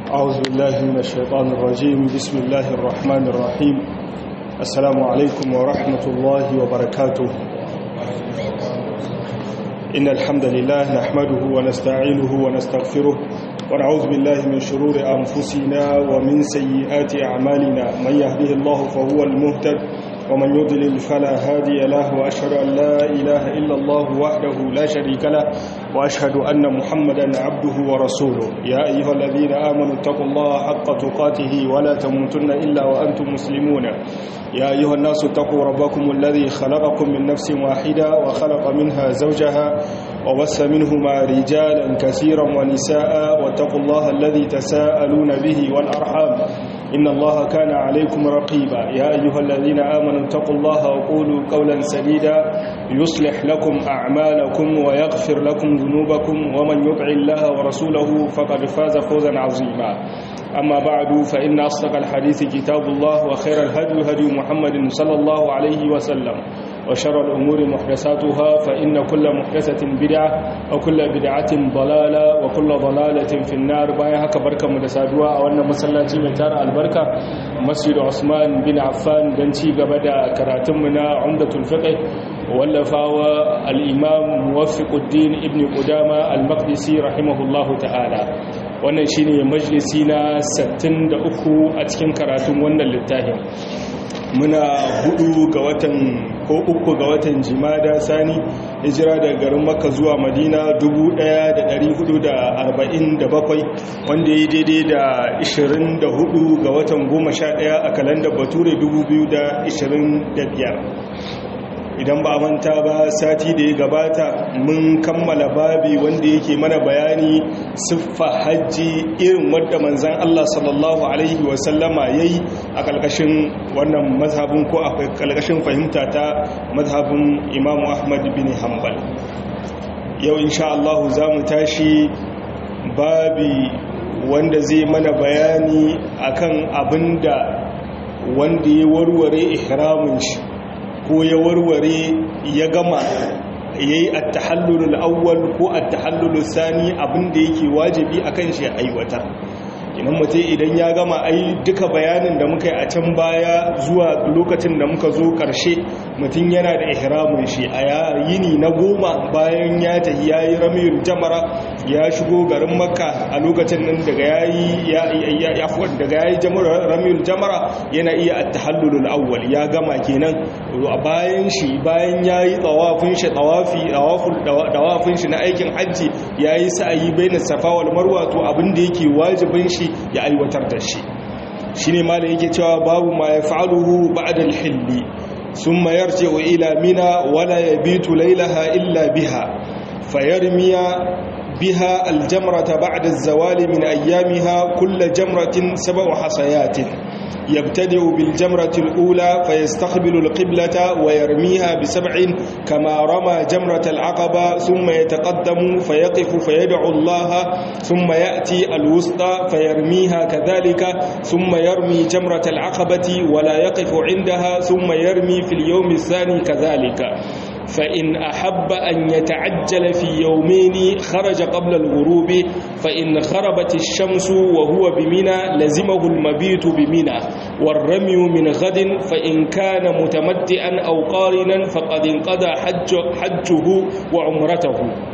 أعوذ بالله من الشيطان الرجيم بسم الله الرحمن الرحيم السلام عليكم ورحمة الله وبركاته إن الحمد لله نحمده ونستعينه ونستغفره ونعوذ بالله من شرور أنفسنا ومن سيئات أعمالنا من يهده الله فهو المهتد ومن يضلل فلا هادي له وأشهد أن لا إله إلا الله وحده لا شريك له وأشهد أن محمدا عبده ورسوله يا أيها الذين آمنوا اتقوا الله حق تقاته ولا تموتن إلا وأنتم مسلمون يا أيها الناس اتقوا ربكم الذي خلقكم من نفس واحدة وخلق منها زوجها وبث منهما رجالا كثيرا ونساء واتقوا الله الذي تساءلون به والأرحام إن الله كان عليكم رقيبا يا أيها الذين آمنوا اتقوا الله وقولوا قولا سديدا يصلح لكم أعمالكم ويغفر لكم ذنوبكم ومن يطع الله ورسوله فقد فاز فوزا عظيما أما بعد فإن أصدق الحديث كتاب الله وخير الهدي هدي محمد صلى الله عليه وسلم وشر الأمور محدثاتها فإن كل محدثة بدعة وكل بدعة ضلالة وكل ضلالة في النار بايها كبركة مدسادوا وأن مسلاتي متار البركة مسجد عثمان بن عفان دنتي قبدا كراتمنا عمدة الفقه واللفاوى الإمام موفق الدين ابن قدامة المقدسي رحمه الله تعالى wannan shine majalisi na 63 a cikin karatun wannan littafin muna hudu ga watan ko uku ga watan jimada sani hijira daga garin makka zuwa madina 1447 wanda ya daidai da 24 ga watan 11 a kalandar bature 2025 idan ba manta ba sati da ya gabata mun kammala babi wanda yake mana bayani siffa hajji irin wadda manzan Allah sallallahu Alaihi wasallama ya yi a ƙarƙashin wannan mazhabin ko a ƙarƙashin fahimta ta mazhabin imamu ahmad bin hanbal yau insha Allah za mu tashi babi wanda zai mana bayani akan abinda wanda ya warware ihramin shi ko ya warware ya gama ya yi attahallulul awwal ko attahallulul sani abinda yake wajibi akan shi aiwatar idan mutum idan ya gama ai duka bayanin da muka yi a can baya zuwa lokacin da muka zo karshe mutum yana da ihramin shi a yini na goma bayan ya tafi ya yi ramiyar jamara ya shigo garin makka a lokacin nan daga ya yi ya daga ya yi ramiyar jamara yana iya attahallulul awwal ya gama kenan a bayan shi bayan ya yi tsawafin shi tsawafi tsawafin shi na aikin hajji ya yi sa'ayi bai na safa wal marwa to abin da yake wajibin shi ya aiwatar da shi shi ne malin yake cewa babu ma ya fa'aluhu ba'da al-hilli summa yarji'u ila mina wala yabitu laylaha illa biha fayarmiya biha al-jamrata ba'da az-zawali min ayyamiha kull jamratin sab'u hasayatin يبتدئ بالجمرة الأولى فيستقبل القبلة ويرميها بسبع كما رمى جمرة العقبة ثم يتقدم فيقف فيدعو الله ثم يأتي الوسطى فيرميها كذلك ثم يرمي جمرة العقبة ولا يقف عندها ثم يرمي في اليوم الثاني كذلك فإن أحب أن يتعجل في يومين خرج قبل الغروب فإن خربت الشمس وهو بمنى لزمه المبيت بمنى والرمي من غد فإن كان متمتعا أو قارنا فقد انقضى حج حجه وعمرته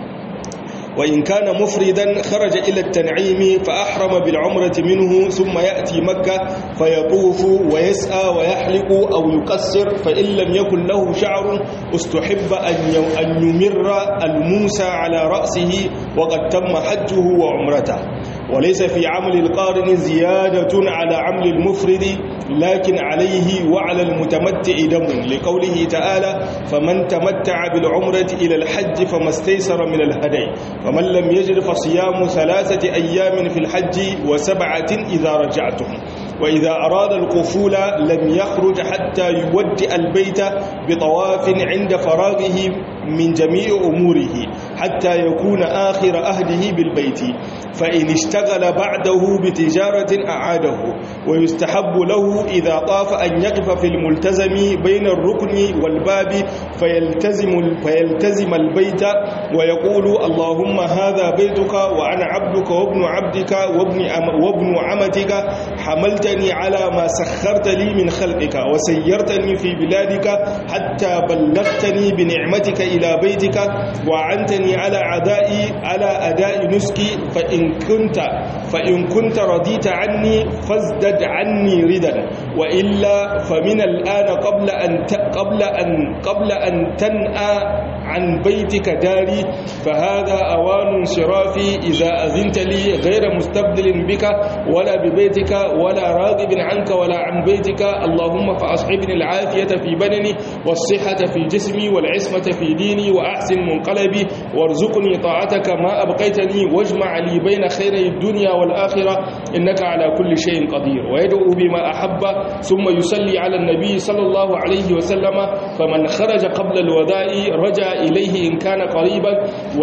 وإن كان مفردا خرج إلى التنعيم فأحرم بالعمرة منه ثم يأتي مكة فيطوف ويسعى ويحلق أو يقصر فإن لم يكن له شعر استحب أن يمر الموسى على رأسه وقد تم حجه وعمرته وليس في عمل القارن زيادة على عمل المفرد لكن عليه وعلى المتمتع دم لقوله تعالى فمن تمتع بالعمرة إلى الحج فما استيسر من الهدي فمن لم يجد فصيام ثلاثة أيام في الحج وسبعة إذا رجعتم وإذا أراد القفول لم يخرج حتى يودئ البيت بطواف عند فراغه من جميع أموره حتى يكون آخر أهله بالبيت فإن اشتغل بعده بتجارة أعاده ويستحب له إذا طاف أن يقف في الملتزم بين الركن والباب فيلتزم, فيلتزم البيت ويقول اللهم هذا بيتك وأنا عبدك وابن عبدك وابن, وابن عمتك حملتني على ما سخرت لي من خلقك وسيرتني في بلادك حتى بلغتني بنعمتك إلى بيتك وعنتني على عدائي على أداء نسكي فإن كنت فإن كنت رضيت عني فازدد عني ردا وإلا فمن الآن قبل أن قبل أن قبل أن تنأى عن بيتك داري فهذا أوان انصرافي إذا أذنت لي غير مستبدل بك ولا ببيتك ولا راغب عنك ولا عن بيتك اللهم فأصحبني العافية في بدني والصحة في جسمي والعصمة في ديني وأحسن منقلبي وارزقني طاعتك ما أبقيتني واجمع لي بين خيري الدنيا والآخرة إنك على كل شيء قدير ويدعو بما أحب ثم يصلي على النبي صلى الله عليه وسلم فمن خرج قبل الوداع رجع إليه إن كان قريبا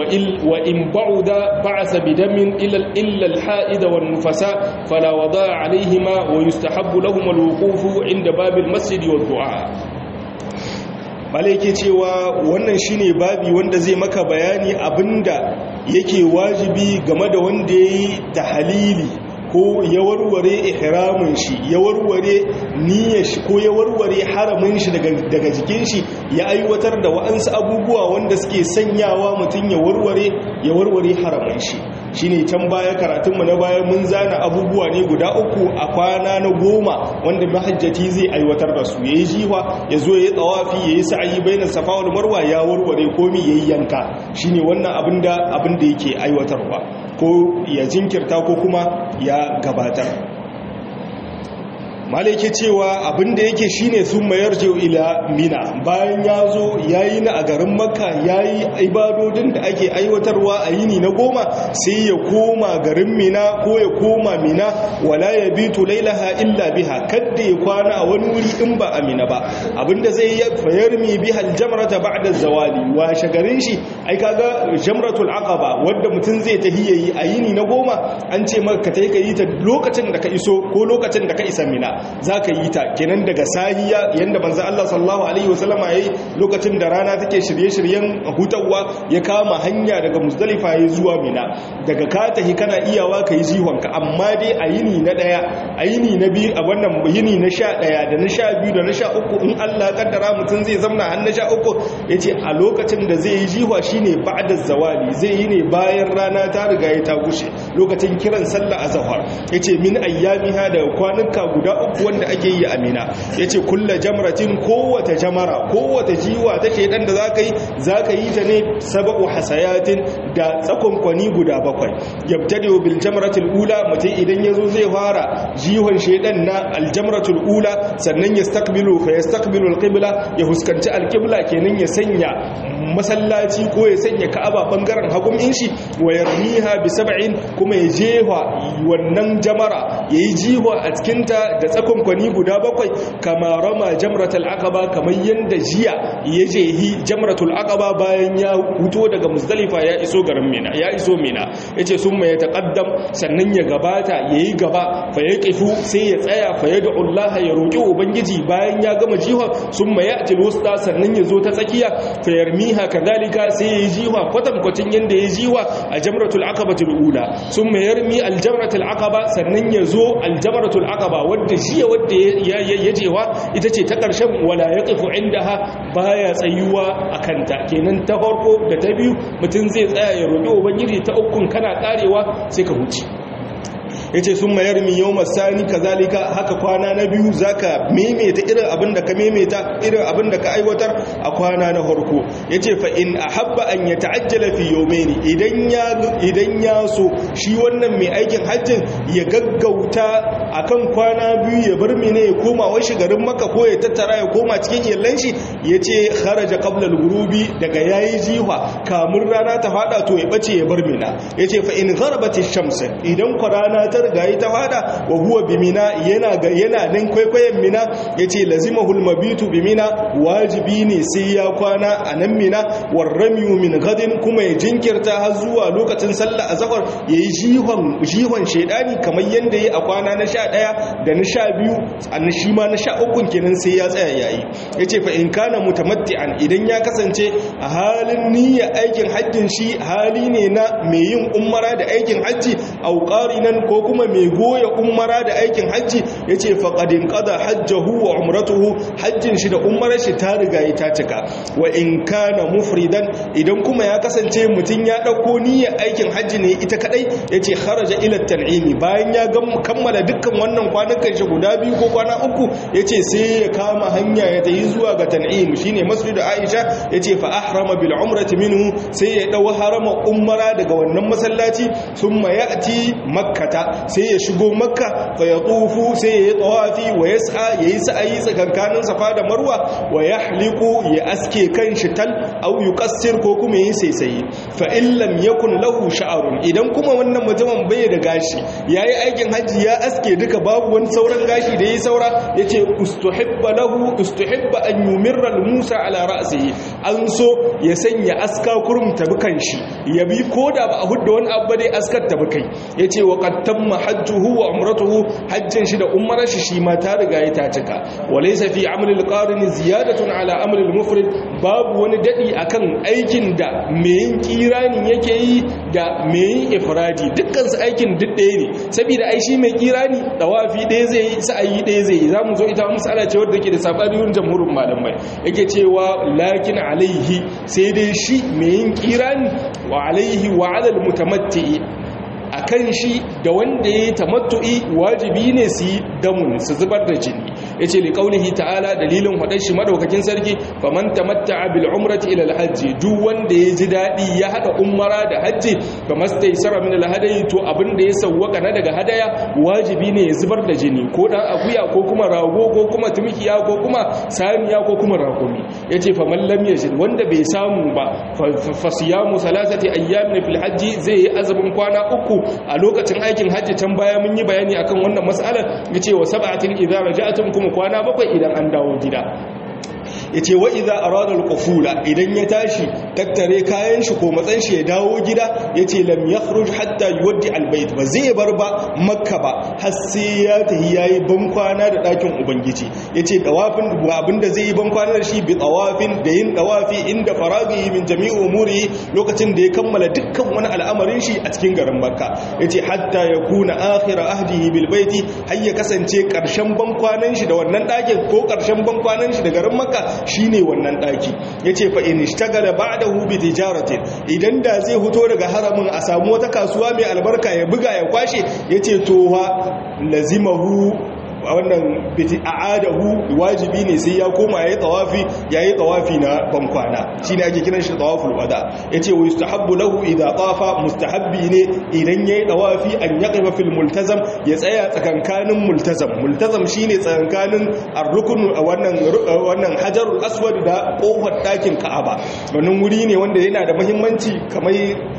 وإن بعد بعث بدم إلا الحائد والنفساء فلا وضاء عليهما ويستحب لهم الوقوف عند باب المسجد والدعاء malaike cewa wannan shine babi wanda zai maka bayani abinda yake wajibi game da wanda yayi tahalili ko ya warware ihramin shi ya warware niyyar shi ko ya warware haramin shi daga jikin shi ya aiwatar da wa'ansu abubuwa wanda suke sanyawa mutum ya warware ya warware haramin shi shine can baya karatunmu na baya mun zana abubuwa ne guda uku a kwana na goma wanda mahajjati zai aiwatar da su yayi jiwa ya zo ya tsawafi yayi sa'ayi bainar safa wal marwa ya warware komi yayi yanka shine wannan abinda abinda yake aiwatarwa ko ya jinkirta ko kuma ya gabatar malaike cewa abinda yake shine sun mayar jiyo ila mina bayan ya zo ya yi na a garin makka ya yi ibadodin da ake aiwatarwa a yini na goma sai ya koma garin mina ko ya koma mina wala ya bitu lailaha illa biha kadda ya kwana a wani wuri in ba a mina ba abinda zai yi fayar mi biha aljamrata ba'da zawali washe garin shi ai kaga jamratul aqaba wanda mutum zai tahiyayi a yini na goma an ce maka kai ka yi ta lokacin da ka iso ko lokacin da ka isa mina za ka yi ta kenan daga sahiya yadda manzan Allah sallallahu Alaihi wasallama ya yi lokacin da rana take shirye-shiryen hutawa ya kama hanya daga musdalifa ya zuwa mina daga ka tahi kana iyawa ka yi jihonka amma dai a yini na ɗaya a yini na biyu a wannan yini na sha ɗaya da na sha biyu da na sha uku in Allah kaddara mutum zai zamna har na sha uku ya ce a lokacin da zai yi jihwa shine ba'da zawali zai yi ne bayan rana ta riga ya ta gushe lokacin kiran sallah azhar ya ce min ayyamiha da kwanuka guda uku wanda ake yi amina ya ce kulla jamratin kowace jamara kowace jiwa ta shaidan da za ka yi za ka yi ta ne saba'u hasayatin da tsakonkwani guda bakwai yabtadiyo bil jamratul ula mutum idan ya zo zai fara jihon shaidan na aljamratul ula sannan ya stakbilu fa ya stakbilu alqibla ya huskanci alqibla kenan ya sanya masallaci ko ya sanya ka'aba bangaren hagun shi wa yarmiha bi sab'in kuma ya jefa wannan jamara yayi jiwa a cikinta da tsakonkwani guda bakwai kama rama jamratul aqaba kamar yanda jiya ya jehi jamratul aqaba bayan ya huto daga muzdalifa ya iso garin mina ya iso mina yace summa ya taqaddam sannan ya gabata yayi gaba fa yaqifu sai ya tsaya fa yad'u Allah ya roki ubangiji bayan ya gama jiha summa ya'ti alwusta sannan ya zo ta tsakiya fa yarmiha kadhalika sai yayi jiha kwatankwacin yanda yayi jiha a jamratul aqabatul ula summa yarmi aljamratul aqaba sannan ya zo aljamratul aqaba wadda jiya wadda ya jewa ita ce ta ƙarshen wala ya ƙafu inda ha baya tsayuwa a kanta kenan ta farko da ta biyu mutum zai tsaya ya roƙi ubangiji ta ukun kana ƙarewa sai ka huce ya ce sun mayar mi yau masani ka zalika haka kwana na biyu za ka maimaita irin abin da ka maimaita irin abin da ka aiwatar a kwana na harko ya ce fa'in a habba an ya ta'ajjala fi yau meni idan ya so shi wannan mai aikin hajjin ya gaggauta a kan kwana biyu ya bar mene ya koma washi garin maka ko ya tattara ya koma cikin yallan shi ya ce haraja kablal gurubi daga yayi jiha kamun rana ta fada to ya bace ya bar mina ya ce fa'in garbati shamsin idan kwa rana ta rigayi ta fada wa huwa bi mina yana ga yana nan kwaikwayon mina yace lazimahul mabitu bi mina wajibi ne sai ya kwana a nan mina warramiyu min gadin kuma ya jinkirta har zuwa lokacin sallah azhar yayi jihon jihon shedani kamar yanda yayi a kwana na 11 da na 12 an shi ma na 13 kenan sai ya tsaya yayi yace fa in kana mutamatti'an idan ya kasance a halin niyyar aikin hajjin shi hali ne na mai yin umara da aikin hajji au qarinan ko kuma mai goya umara da aikin hajji yace faqadin qada hajjahu wa umratuhu hajjin shi da umarar shi ta riga ta cika wa in kana mufridan idan kuma ya kasance mutun ya dauko niyyar aikin hajji ne ita kadai yace kharaja ila tan'imi bayan ya kammala dukkan wannan kwanukan shi guda biyu ko kwana uku yace sai ya kama hanya ya tayi zuwa ga tan'im shine masjid Aisha yace fa ahrama bil umrati minhu sai ya dau harama umara daga wannan masallaci thumma ya'ti makkata sai ya shigo makka fa yatufu sai ya yi tawafi wa yas'a yayi sa'ayi tsakankanin safa da marwa wa yahliqu ya aske kanshi tal aw yuqassir ko kuma yi saisaye fa in lam yakun lahu sha'run idan kuma wannan mutumin bai da gashi yayi aikin haji ya aske duka babu wani sauran gashi da yayi saura yace ustuhibba lahu ustuhibba an yumirra al-musa ala ra'sihi an so ya sanya aska kurum tabi kanshi ya bi koda ba a hudda wani abu dai askar tabi kai yace wa qad tamma hajjuhu wa umratuhu hajjin shi da umrar shi shi ma ta riga ya ta cika walaysa fi amri al-qarin ziyadatun ala amri al-mufrid babu wani dadi akan aikin da mai yin kirani yake yi da mai yin ifradi dukkan su aikin duk ɗaya ne saboda ai shi mai kirani dawafi ɗaya zai yi sa'ayi ɗaya zai yi zamu zo ita misala ce wadda ke da sabanin jamhurin malamai yake cewa lakin alaihi sai dai shi mai yin kirani wa alaihi wa alal mutamatti a kan shi da wanda ya yi tamattu'i wajibi ne su yi damun su zubar da jini ya ce liƙaunihi ta'ala dalilin haɗar shi madaukakin sarki faman tamatta bil umrati ila alhajji duk wanda ya ji daɗi ya haɗa umara da hajji fa mastai sara min alhadayi to abin da ya sawwaka na daga hadaya wajibi ne ya zubar da jini ko dan akuya ko kuma rago ko kuma tumikiya ko kuma saniya ko kuma rakumi yace fa man lam yajid wanda bai samu ba fa siyamu salasati ayyamin fil hajji zai yi azumin kwana uku a lokacin aikin hajji can baya mun yi bayani akan wannan mas'alar yace wa sab'atin idza raja'tum kuma kwana bakwai idan an dawo gida yace wa idza arada al-qufula idan ya tashi tattare kayan shi ko matsan shi ya dawo gida yace lam yakhruj hatta yuwaddi al-bayt ba zai bar ba makka ba har sai ya tahi yayi bankwana da dakin ubangiji yace dawafin abinda zai yi bankwana da shi bi tawafin da yin dawafi inda faraghi min jami'i umuri lokacin da ya kammala dukkan wani al'amarin shi a cikin garin makka yace hatta yakuna akhir ahdihi bil baiti har ya kasance karshen bankwanan shi da wannan dakin ko karshen bankwanan shi da garin makka shine wannan daki yace fa in ishtagala ba'dahu bi tijaratin idan da zai fito daga haramin a samu wata kasuwa mai albarka ya buga ya kwashe yace to wa lazimahu wannan biti a'adahu wajibi ne sai ya koma yayi tawafi yayi tawafi na bankwana shine ake kiran shi tawaful wada yace wa yustahabbu lahu idha tafa mustahabbi ne idan yayi tawafi an yaqifa fil multazam ya tsaya tsakankanin multazam multazam shine tsakankanin ar-rukun wannan wannan hajarul aswad da kofar dakin ka'aba wannan wuri ne wanda yana da muhimmanci kamar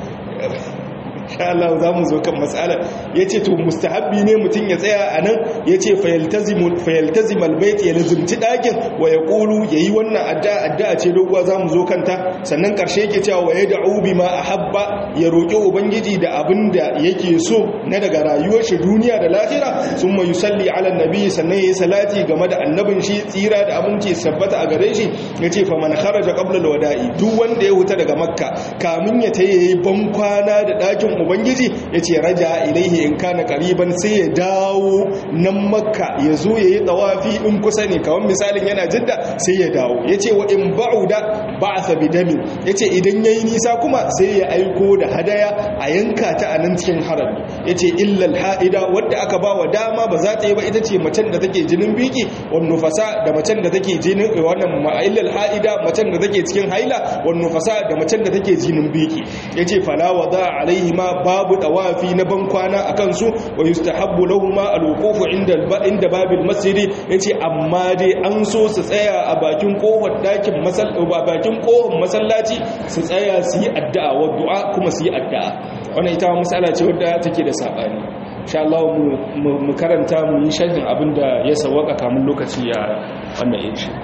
insha Allah za mu zo kan matsalar ya ce to mustahabbi ne mutum ya tsaya a nan ya ce fayaltazim albait ya lazimci ɗakin wa ya ƙulu ya yi wannan addu'a addu'a ce doguwa za mu zo kanta sannan ƙarshe yake cewa wa ya da'u bi ma a habba ya roƙi ubangiji da abin da yake so na daga rayuwar shi duniya da lahira sun mai yusalli ala nabi sannan ya yi salati game da annabin shi tsira da abinci sabbata a gare shi ya ce fa man kharaja qabla alwada'i duk wanda ya huta daga makka kamin ya ta yi bankwana da ɗakin ubangiji ya ce raja ilaihi in kana kariban sai ya dawo nan makka ya zo ya yi tsawafi in kusa ne kawai misalin yana jidda sai ya dawo ya ce wa in ba'uda ba a sabi dami ya ce idan ya yi nisa kuma sai ya aiko da hadaya a yanka ta a nan cikin harami ya ce illal ha'ida wadda aka ba wa dama ba za ta yi ba ita ce macen da take jinin biki wani nufasa da macen da take jinin wannan illal ha'ida macen da take cikin haila wani nufasa da macen da take jinin biki ya ce falawa za alaihi ma babu dawafi na bankwana a kansu wa yustahabbu lahumma alwuqufu inda inda babil masjid yace amma dai an so su tsaya a bakin kofar dakin masallaci bakin kofar masallaci su tsaya su yi addu'a wa du'a kuma su yi addu'a wannan ita masala ce wadda take da sabani insha Allah mu karanta mu yi sharhin abinda ya sawaka kamun lokaci ya wannan yin shi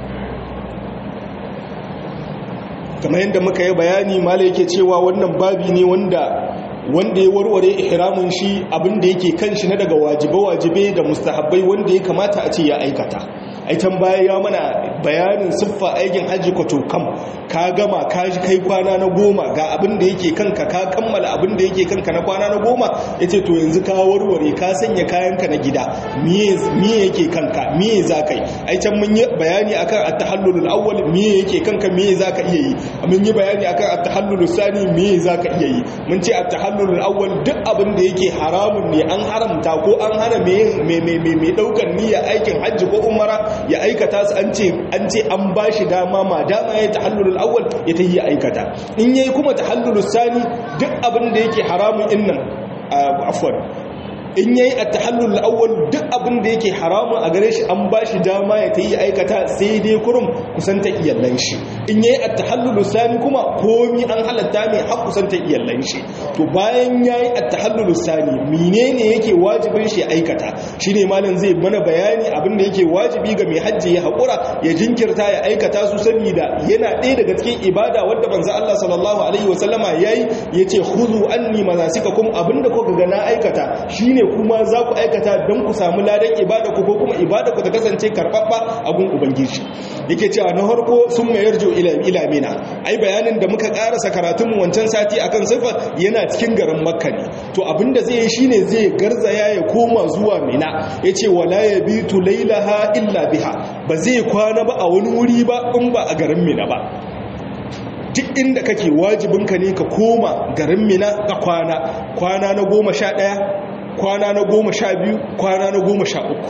kamar yadda muka yi bayani mala yake cewa wannan babi ne wanda wanda ya warware ihramin shi abinda yake kan shi na daga wajibe-wajibe da mustahabbai wanda ya kamata a ce ya aikata aitan baya ya mana bayanin siffa aikin hajji kwato kam ka gama ka ji kai kwana na goma ga abin da yake kanka ka kammala abin da yake kanka na kwana na goma ya ce to yanzu ka warware ka sanya kayanka na gida miye yake kanka miye za ka yi aitan mun yi bayani akan at-tahallulul awwal miye yake kanka miye za ka iya yi mun yi bayani akan at-tahallulus sani miye za ka iya yi mun ce at-tahallulul awwal duk abin da yake haramun ne an haramta ko an hana mai mai daukar niyya aikin hajji ko umara ya aikata su an ce an ce an ba shi dama ma dama ya tahallulul awwal ya ta yi aikata in yayi kuma tahallulus sani duk abin da yake haramun innan afwan in yayi at-tahallul awwal duk abin da yake haramun a gare shi an ba shi dama ya ta yi aikata sai dai kurum kusanta iyallan shi in yayi at-tahallul sani kuma komi an halatta mai har kusanta iyallan shi to bayan yayi at-tahallul sani menene yake wajibin shi aikata shine malam zai mana bayani abin da yake wajibi ga mai hajji ya hakura ya jinkirta ya aikata su saboda yana ɗaya daga cikin ibada wadda manzo Allah sallallahu alaihi wasallama yayi yace khudhu anni manasikakum abinda kuka ga na aikata shine kuma za ku aikata don ku samu ladan ibada ku ko kuma ibada ku ta kasance karɓaɓɓa a gun ubangiji yake cewa na harko sun mayar jo ila mina ai bayanin da muka karasa karatun wancan sati akan sifa yana cikin garin makka ne to abinda zai yi shine zai garzaya ya koma zuwa mina yace wala yabitu lailaha illa biha ba zai kwana ba a wani wuri ba in ba a garin mina ba duk inda kake wajibinka ne ka koma garin mina ka kwana kwana na goma sha ɗaya kwana na goma sha biyu kwana na goma sha uku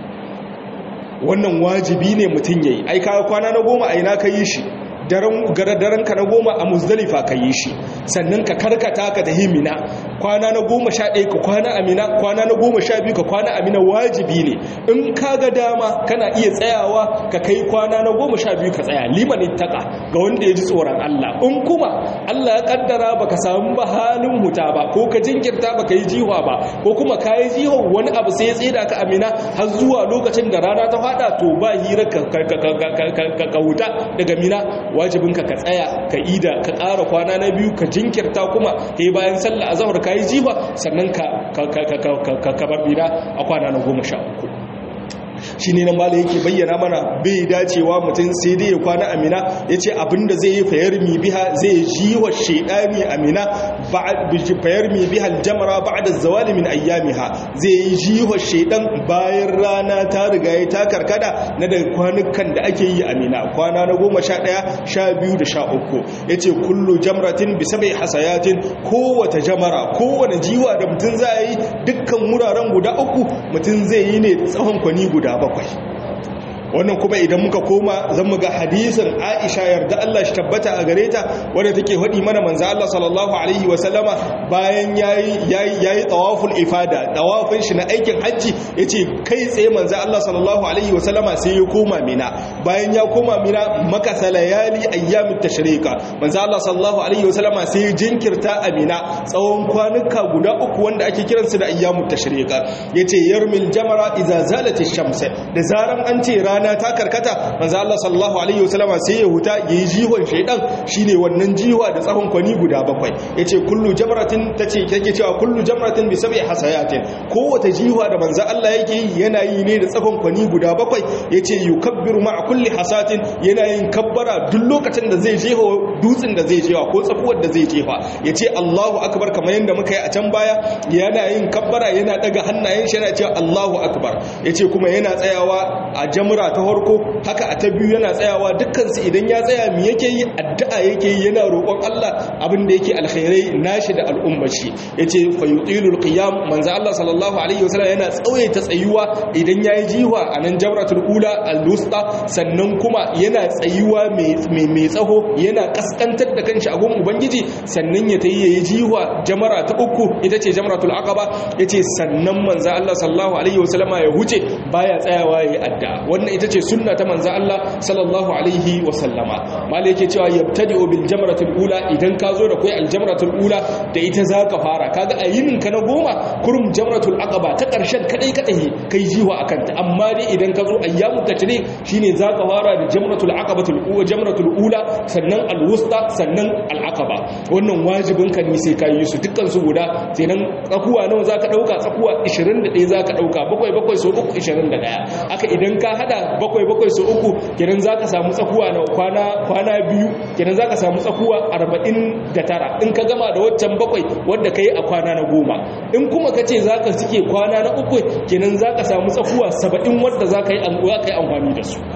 wannan wajibi ne mutum ya yi aika kwana na goma a ina ka yi shi daren ka na goma a muzdalifa ka yi shi sannan ka karkata ka tahi mina kwana na goma sha ɗaya ka kwana a mina kwana na goma sha biyu ka kwana a mina wajibi ne in ka ga dama kana iya tsayawa ka kai kwana na goma sha biyu ka tsaya limanin taka ga wanda ya ji tsoron Allah in kuma Allah ya kaddara ba ka samu ba halin huta ba ko ka jinkirta ba ka yi jiwa ba ko kuma ka yi jiwa wani abu sai ya tseda ka amina har zuwa lokacin da rana ta fada to ba hira ka huta daga mina wajibinka ka tsaya ka ida ka ƙara kwana na biyu ka jinkirta kuma he bayan sallah azhar ka yi jiwa sannan ka ka bar mina a kwana na goma sha uku shi ne nan mala yake bayyana mana bai dacewa mutum sai dai ya kwana amina ya ce abinda zai yi fayar mi biha zai ji wa shaidani amina fayar mi biha aljamara ba da zawali min ayyamiha zai yi ji wa shaidan bayan rana ta riga ya ta karkada na daga kwanukan da ake yi amina kwana na goma sha ɗaya sha biyu da sha uku ya ce kullu jamratin bisa bai hasayatin kowace jamara kowane jiwa da mutum za a yi dukkan wuraren guda uku mutum zai yi ne tsawon kwani guda bakwai wannan kuma idan muka koma zan mu ga hadisin Aisha yarda Allah shi tabbata a gare ta wanda take faɗi mana manzo Allah sallallahu alaihi wa sallama bayan yayi yayi yayi tawaful ifada tawafin shi na aikin haji yace kai tsaye manzo Allah sallallahu alaihi wa sallama sai ya koma Mina bayan ya koma Mina maka salayali ayyamut tashriqa manzo Allah sallallahu alaihi wa sallama sai ya jinkirta a Mina tsawon kwanuka guda uku wanda ake kiransu da ayyamut tashriqa yace yarmil jamara idza zalat ash-shams da zaran an ce rana rana ta karkata manzo Allah sallallahu alaihi wasallama sai ya huta yayi jihon shaydan shine wannan jiwa da tsahon kwani guda bakwai yace kullu jamratin tace take cewa kullu jamratin bi sab'i hasayatin kowace jiwa da manzo Allah yake yi yana yi ne da tsahon kwani guda bakwai yace yukabbiru ma'a kulli hasatin yana yin kabbara duk lokacin da zai jeho dutsen da zai jewa ko tsafuwar da zai jefa yace Allahu akbar kamar yanda muka yi a can baya yana yin kabbara yana daga hannayen shi yana cewa Allahu akbar yace kuma yana tsayawa a jamra ta farko haka a ta biyu yana tsayawa dukkansu idan ya tsaya mi yake yi addu'a yake yi yana roƙon Allah abin da yake alkhairai nashi da al'ummar shi yace fa yutilul qiyam manzo Allah sallallahu alaihi wasallam yana tsawaita tsayuwa idan yayi jiwa a nan jamratul ula al-wusta sannan kuma yana tsayuwa mai mai tsaho yana kaskantar da kanshi a gun ubangiji sannan ya tayi yayi jiwa jamara ta uku ita ce jamratul aqaba yace sannan manzo Allah sallallahu alaihi wasallam ya huce baya tsayawa yayi addu'a wannan ita ce sunna ta manzo Allah sallallahu alaihi wa sallama malai yake cewa yabtadi'u bil jamratul ula idan ka zo da kai al jamratul ula da ita zaka fara kaga a yinin ka na goma kurum jamratul aqaba ta karshen kadai kadai kai jiwa akan ta amma dai idan ka zo ayyamut tashrik shine zaka fara da jamratul aqabatul ula jamratul ula sannan al wusta sannan al aqaba wannan wajibin ka ne sai ka yi su dukkan su guda sai nan tsakuwa nawa zaka dauka tsakuwa 21 zaka dauka bakwai bakwai so 3 21 haka idan ka hada bakwai bakwai so 3 kenan zaka samu tsakuwa na kwana kwana biyu kenan zaka samu tsakuwa 49 in ka gama da waccan bakwai wanda kai a kwana na goma in kuma kace zaka cike kwana na uku kenan zaka samu tsakuwa 70 wanda zaka yi amfani da su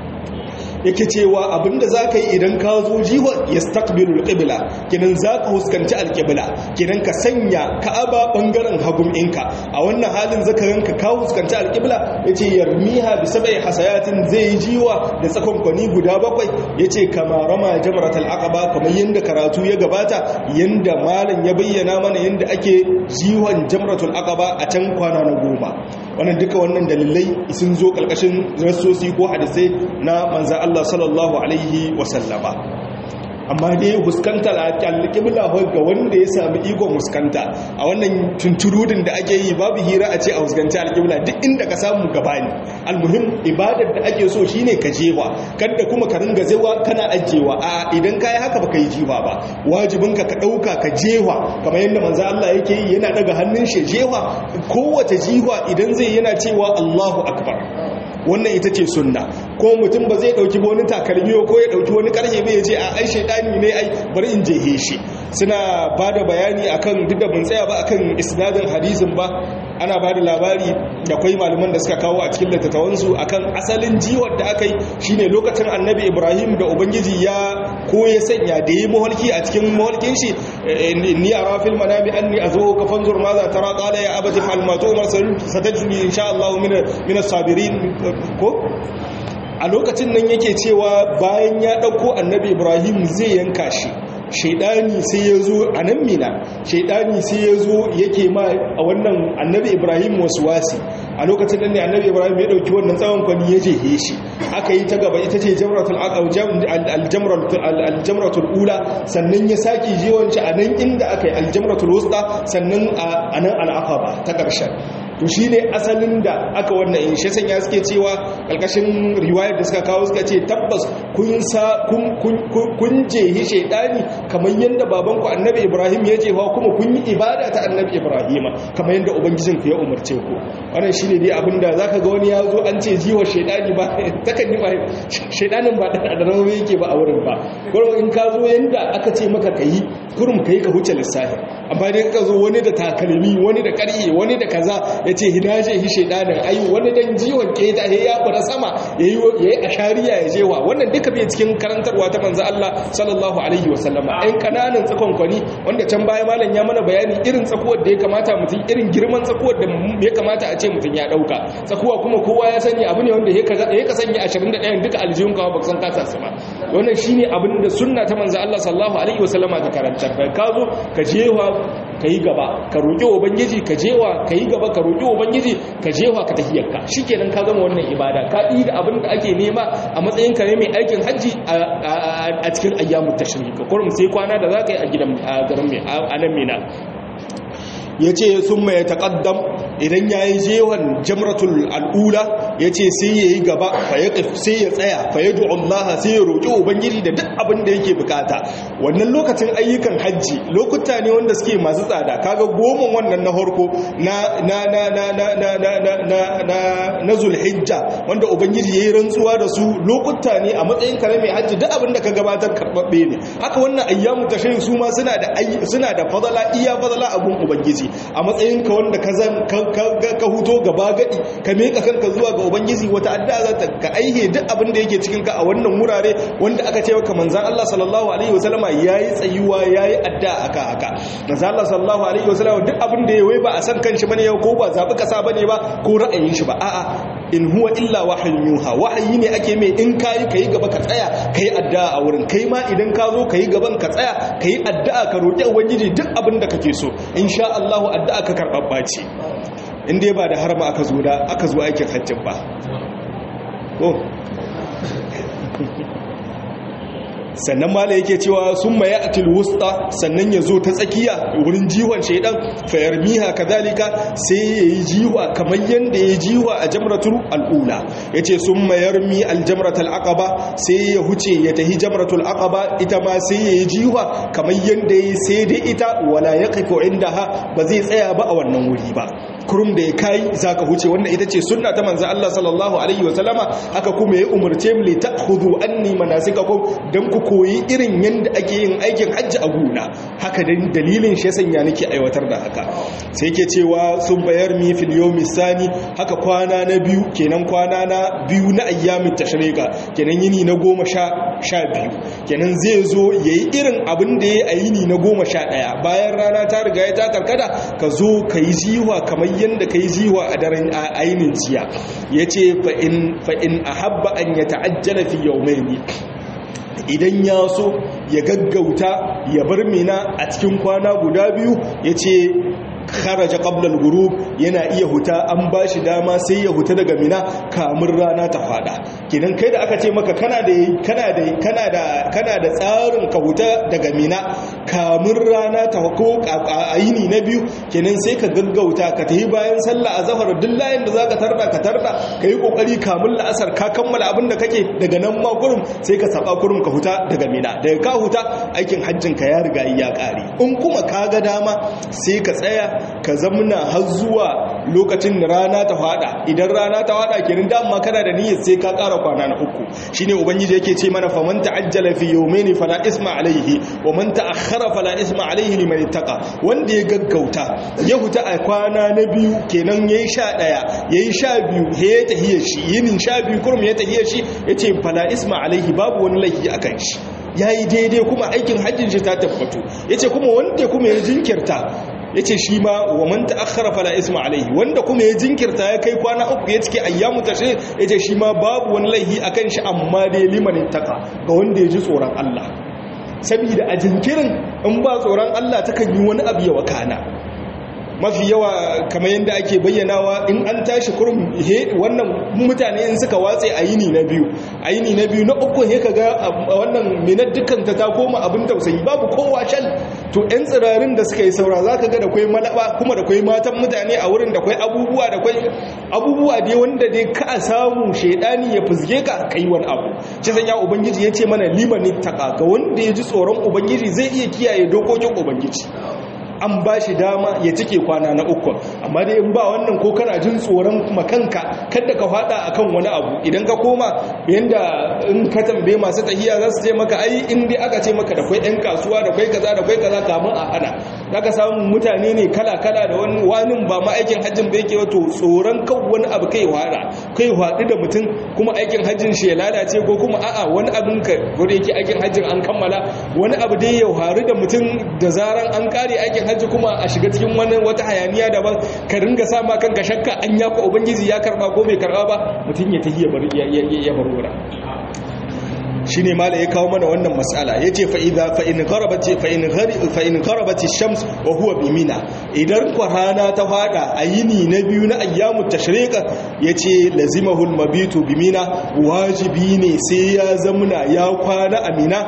yake cewa abinda za ka yi idan ka zo jiwa ya stakbiru alƙibla kinan za ka huskanci alƙibla kinan ka sanya ka'aba ɓangaren hagun inka a wannan halin zakaranka ka huskanci alƙibla ya ce yarmiha bi sabai hasayatin zai yi jiwa da tsakon kwani guda bakwai ya ce kama rama jamarat al'aqaba kamar yadda karatu ya gabata yadda malam ya bayyana mana yadda ake jiwon jamratul aqaba a can kwana na goma wannan duka wannan dalilai sun zo ƙarƙashin rassosi ko hadisai na manzan Allah sallallahu alaihi wasallama amma dai huskanta alƙibla ga wanda ya sami ikon huskanta a wannan tunturudin da ake yi babu hira a ce a huskanci alƙibla duk inda ka samu gabani almuhim ibadar da ake so shine ka jewa kada kuma ka ringa zewa kana ajewa a idan ka yi haka baka yi jiwa ba wajibinka ka ɗauka ka jewa kamar yadda manzo Allah yake yi yana daga hannun shi jewa kowace jiwa idan zai yana cewa Allahu akbar wannan ita ce sunna ko mutum ba zai dauki wani takalmi ko ya dauki wani karhe bai ce a ai shaidani ne ai bari in jehe shi suna bada bayani akan duk da mun tsaya ba akan isnadin hadisin ba ana bada labari da akwai malaman da suka kawo a cikin littattafan su akan asalin jiwar da aka yi shine lokacin annabi Ibrahim da ubangiji ya ko ya sanya da yi mahalki a cikin mahalkin shi ni ara fil manami anni azu ka fanzur ma za tara qala ya abati fa'al ma tu'mar satajni insha Allah min min as-sabirin ko a lokacin nan yake cewa bayan ya ɗauko annabi ibrahim zai yanka shi shaidani sai ya zo a nan mina shaidani sai ya zo yake ma a wannan annabi ibrahim wasu wasi a lokacin nan ne annabi ibrahim ya ɗauki wannan tsawon kwani ya jehe shi aka yi ta gaba ita ce aljamratul ula sannan ya sake jiwonci a nan inda aka yi aljamratul wusta sannan a nan al'aqaba ta ƙarshen to shi ne asalin da aka wannan in shi sanya suke cewa ƙarƙashin riwayar da suka kawo suka ce tabbas kun sa kun jehi shaidani kamar yadda babanku annabi ibrahim ya jefa kuma kun yi ibada ta annabi ibrahim kamar yadda ubangijin ku ya umarce ku wannan shi ne dai abin da zaka ga wani ya zo an ce jiwa shaidani ba takan yi ba shaidanin ba da rawa yake ba a wurin ba kurum in ka zo yadda aka ce maka kayi kurum kayi ka huce lissafi amma dai ka zo wani da takalmi wani da ƙarye wani da kaza ya ce hidaje hi shaidanin ayi wani dan jiwon keta ya fara sama ya yi a shari'a ya jewa wannan duka bai cikin karantarwa ta manzo Allah sallallahu alaihi wa sallama ɗan kananan tsakon kwani wanda can baya malam ya mana bayani irin tsakuwar da ya kamata mutum irin girman tsakuwar da ya kamata a ce mutum ya ɗauka tsakuwa kuma kowa ya sani abu ne wanda ya ka sanya 21 duka aljihun kawo ba san kasa su ba wannan shine abin da sunna ta manzo Allah sallallahu alaihi wa sallama ta karantar ka zo ka jewa ka yi gaba ka roƙi ubangiji ka jewa ka yi gaba ka roƙi ubangiji ka jewa ka tahiyarka shikenan ka gama wannan ibada ka yi da abin da ake nema a matsayin ka ne mai aikin hajji a cikin ayyamu tashrik kurum sai kwana da za ka yi a gidan garin mai a nan mina ya ce sun mai taƙaddam idan ya yi jewan jamratul al'ula ya ce sai ya yi gaba sai ya tsaya fa ya Allah sai ya roƙi ubangiji da duk abin da yake bukata wannan lokacin ayyukan hajji lokuta ne wanda suke masu tsada kaga goma wannan na harko na na na na na na na na na na na zulhijja wanda ubangiji yayi rantsuwa da su lokuta ne a matsayin kare mai hajji duk abin da ka gabatar karbabbe ne haka wannan ayyamu tashrik su ma suna da suna da fadala iya fadala abun ubangiji a matsayin ka wanda ka zan ka huto gaba gadi ka meka kanka zuwa ga ubangiji wata addu'a za ta ka aihe duk abin da yake cikin ka a wannan wurare wanda aka ce maka manzon Allah sallallahu alaihi wasallama yayi tsayuwa yayi addu'a aka haka manzon Allah sallallahu alaihi wasallama duk abin da yayi ba a san kanshi bane ko ba zabi kasa bane ba ko ra'ayin shi ba a'a in huwa illa wahayin yuha wahayi ne ake mai in kayi kayi gaba ka tsaya kayi addu'a a wurin kai ma idan ka zo kayi gaban ka tsaya kayi addu'a ka roki ubangiji duk abin da kake so insha Allah addu'a ka karbabba ce in dai ba da harba aka zo da aka zo aikin hajjin ba ko sannan mala yake cewa sun maye atil wusta sannan ya zo ta tsakiya wurin jiwon shaidan fayar miha kadalika sai ya yi jiwa kamar yadda ya jiwa a jamratul al'ula ya ce sun mayar mi aljamratul aqaba sai ya huce ya tahi jamratul aqaba ita ma sai ya yi jiwa kamar yadda ya sai da ita wala ya kafo inda ha ba zai tsaya ba a wannan wuri ba kurum da ya kai za ka huce wannan ita ce sunna ta manzo Allah sallallahu alaihi wa sallama haka kuma ya umarce mu li ta'khudhu anni manasikakum dan ku koyi irin yanda ake yin aikin hajji a guna haka dan dalilin shi sanya nake aiwatar da haka sai yake cewa sun bayar mi fil yawmi sani haka kwana na biyu kenan kwana na biyu na ayyamin tashriqa kenan yini na goma sha sha biyu kenan zai zo yayi irin abin da yayi a yini na goma sha ɗaya bayan rana ta riga ya ta karkada ka zo ka yi jiwa kamar yadda ka yi jiwa a daren ainin jiya ya ce fa'in a habba an ya ta'ajjala fi yau mai idan ya so ya gaggauta ya bar mina a cikin kwana guda biyu ya ce kharaja qabla al-ghurub yana iya huta an bashi dama sai ya huta daga mina kamun rana ta fada kidan kai da aka ce maka kana da kana da kana da kana da tsarin ka huta daga mina kamun rana ta ko ayini na biyu kenan sai ka gaggauta ka tafi bayan sallah azhar duk layin da zaka tarda ka tarda kai kokari kamun la'asar ka kammala abin da kake daga nan ma kurum sai ka saba kurum ka huta daga mina daga ka huta aikin hajjin ka ya riga ya kare in kuma ka ga dama sai ka tsaya ka zamna har zuwa lokacin da rana ta fada idan rana ta fada kenan dama kana da niyyar sai ka ƙara kwana na uku shine ubangiji yake ce mana faman ta'ajjala fi yawmayni fala isma alayhi wa man ta'akhkhara fala isma alayhi liman ittaqa wanda ya gaggauta ya huta a kwana na biyu kenan yayi sha daya yayi sha biyu he ya tahiyar shi yinin sha biyu kurum ya tahiyar shi yace fala isma alayhi babu wani laifi akan shi yayi daidai kuma aikin hajjin shi ta tabbato yace kuma wanda kuma ya jinkirta ya ce shi ma wa man ta'akhkhara fala isma alaihi wanda kuma ya jinkirta ya kai kwana uku ya cike ayyamu tashe ya ce shi ma babu wani laihi akan shi amma dai liman taka ga wanda ya ji tsoron Allah saboda a jinkirin in ba tsoron Allah takan yi wani abu ya wakana mafi yawa kamar yadda ake bayyanawa in an tashi kurum he wannan mutane in suka watse a yini na biyu a yini na biyu na uku he kaga wannan minar dukkan ta ta koma abin tausayi babu kowa shal to yan tsirarin da suka yi saura zaka ga da kwai malaba kuma da kwai matan mutane a wurin da kwai abubuwa da kwai abubuwa dai wanda dai ka samu shedani ya fuzge ka kai wani abu ci sanya ubangiji ya ce mana limanin taka ga wanda ya ji tsoron ubangiji zai iya kiyaye dokokin ubangiji an ba shi dama ya cike kwana na uku amma dai in ba wannan ko kana jin tsoron makanka kada ka fada akan wani abu idan ka koma yanda in ka tambaye masu tahiya za su ce maka ai in dai aka ce maka da kwai yan kasuwa da kwai kaza da kwai kaza kamun a hana zaka samu mutane ne kala kala da wani wani ba ma aikin hajjin ba yake wato tsoron kan wani abu kai wada kai wadi da mutum kuma aikin hajjin shi ya lalace ko kuma a'a wani abin ka gudu yake aikin hajjin an kammala wani abu dai ya haru da mutum da zaran an kare aikin hajji kuma a shiga cikin wani wata hayaniya daban ka ringa sama kanka shakka an ya ko ubangiji ya karba ko bai karba ba mutum ya tafi ya bar wura shi ne mala ya kawo mana wannan matsala ya ce fa'in garabati shams wa huwa bimina idan kwarana ta fada a yini na biyu na ayyamu tashrika ya ce lazimahul mabitu bimina wajibi ne sai ya zamuna ya kwana a mina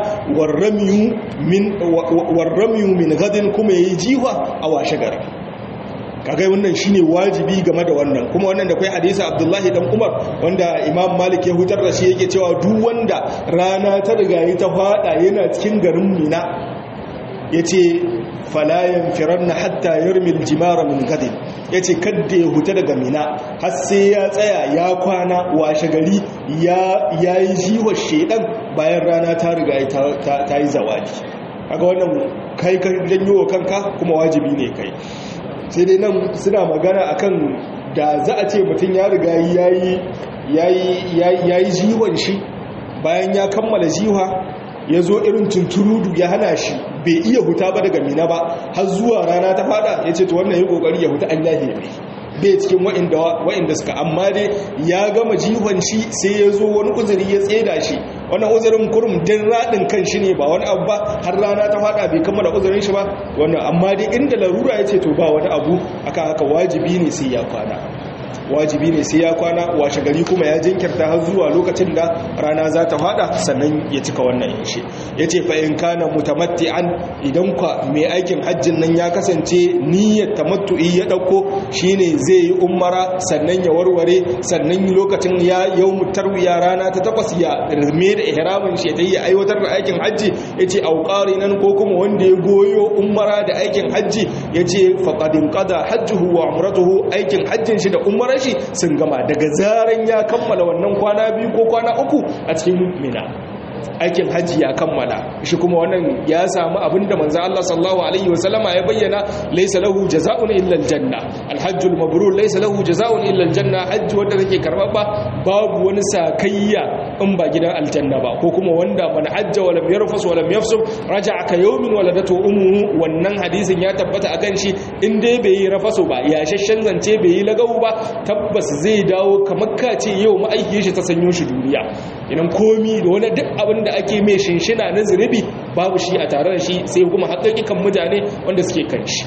warramiyu min gadin kuma ya yi jiwa a washe gari kagai wannan shine wajibi game da wannan kuma wannan da kai hadisi Abdullahi dan Umar wanda Imam Malik ya hutar da shi yake cewa duk wanda rana ta riga yi ta fada yana cikin garin Mina yace fala yanfiranna hatta yarmi aljimara min gadin yace kadda ya huta daga Mina har sai ya tsaya ya kwana washe gari ya yayi jiwa shedan bayan rana ta riga ta yi zawadi kaga wannan kai ka janyo kanka kuma wajibi ne kai sai dai nan suna magana akan da za a ce mutum ya riga ya yi jiwon shi bayan ya kammala jiwa ya zo irin tunturudu ya hana shi bai iya huta ba daga mina ba har zuwa rana ta fada ya ce to wannan yi kokari ya huta an yahe mai bai cikin wa'inda suka amma dai ya gama jihon shi sai ya zo wani uzuri ya tseda shi wannan uzurin kurum din raɗin kan shi ne ba wani abu ba har rana ta fada bai kammala uzurin shi ba wannan amma dai inda larura ya ce to ba wani abu aka haka wajibi ne sai ya kwana wajibi ne sai ya kwana washe gari kuma ya jinkirta har zuwa lokacin da rana za ta fada sannan ya cika wannan yashi ya ce fa'in kana mutamatti'an idan kwa mai aikin hajjin nan ya kasance niyyar tamattu'i ya ɗauko shine zai yi umara sannan ya warware sannan lokacin ya yau mutarwiya rana ta takwas ya rame da ihramin shi ta yi aiwatar da aikin hajji ya ce auƙari nan ko kuma wanda ya goyo umara da aikin hajji ya ce faƙadin ƙada hajjuhu wa umratuhu aikin hajjin shi da umarar shi sun gama daga zaren ya kammala wannan kwana biyu ko kwana uku a cikin mina aikin hajji ya kammala shi kuma wannan ya samu abinda manzo Allah sallallahu alaihi wasallama ya bayyana laysa lahu jazaa'un illa aljanna alhajjul mabrur laysa lahu jazaa'un illa aljanna hajji wanda take karbabba babu wani sakayya in ba gidan aljanna ba ko kuma wanda man hajja wa lam yarfus wa lam yafsuk raja'a ka yawmin waladatu ummuhu wannan hadisin ya tabbata akan shi in dai bai yi rafasu ba ya shashshan zance bai yi lagawu ba tabbas zai dawo kamar kace yau ma'aikiyar shi ta sanyo shi duniya idan komi da wani duk abin da ake mai shinshina na zunubi babu shi a tare da shi sai kuma haƙaƙikan mutane wanda suke kan shi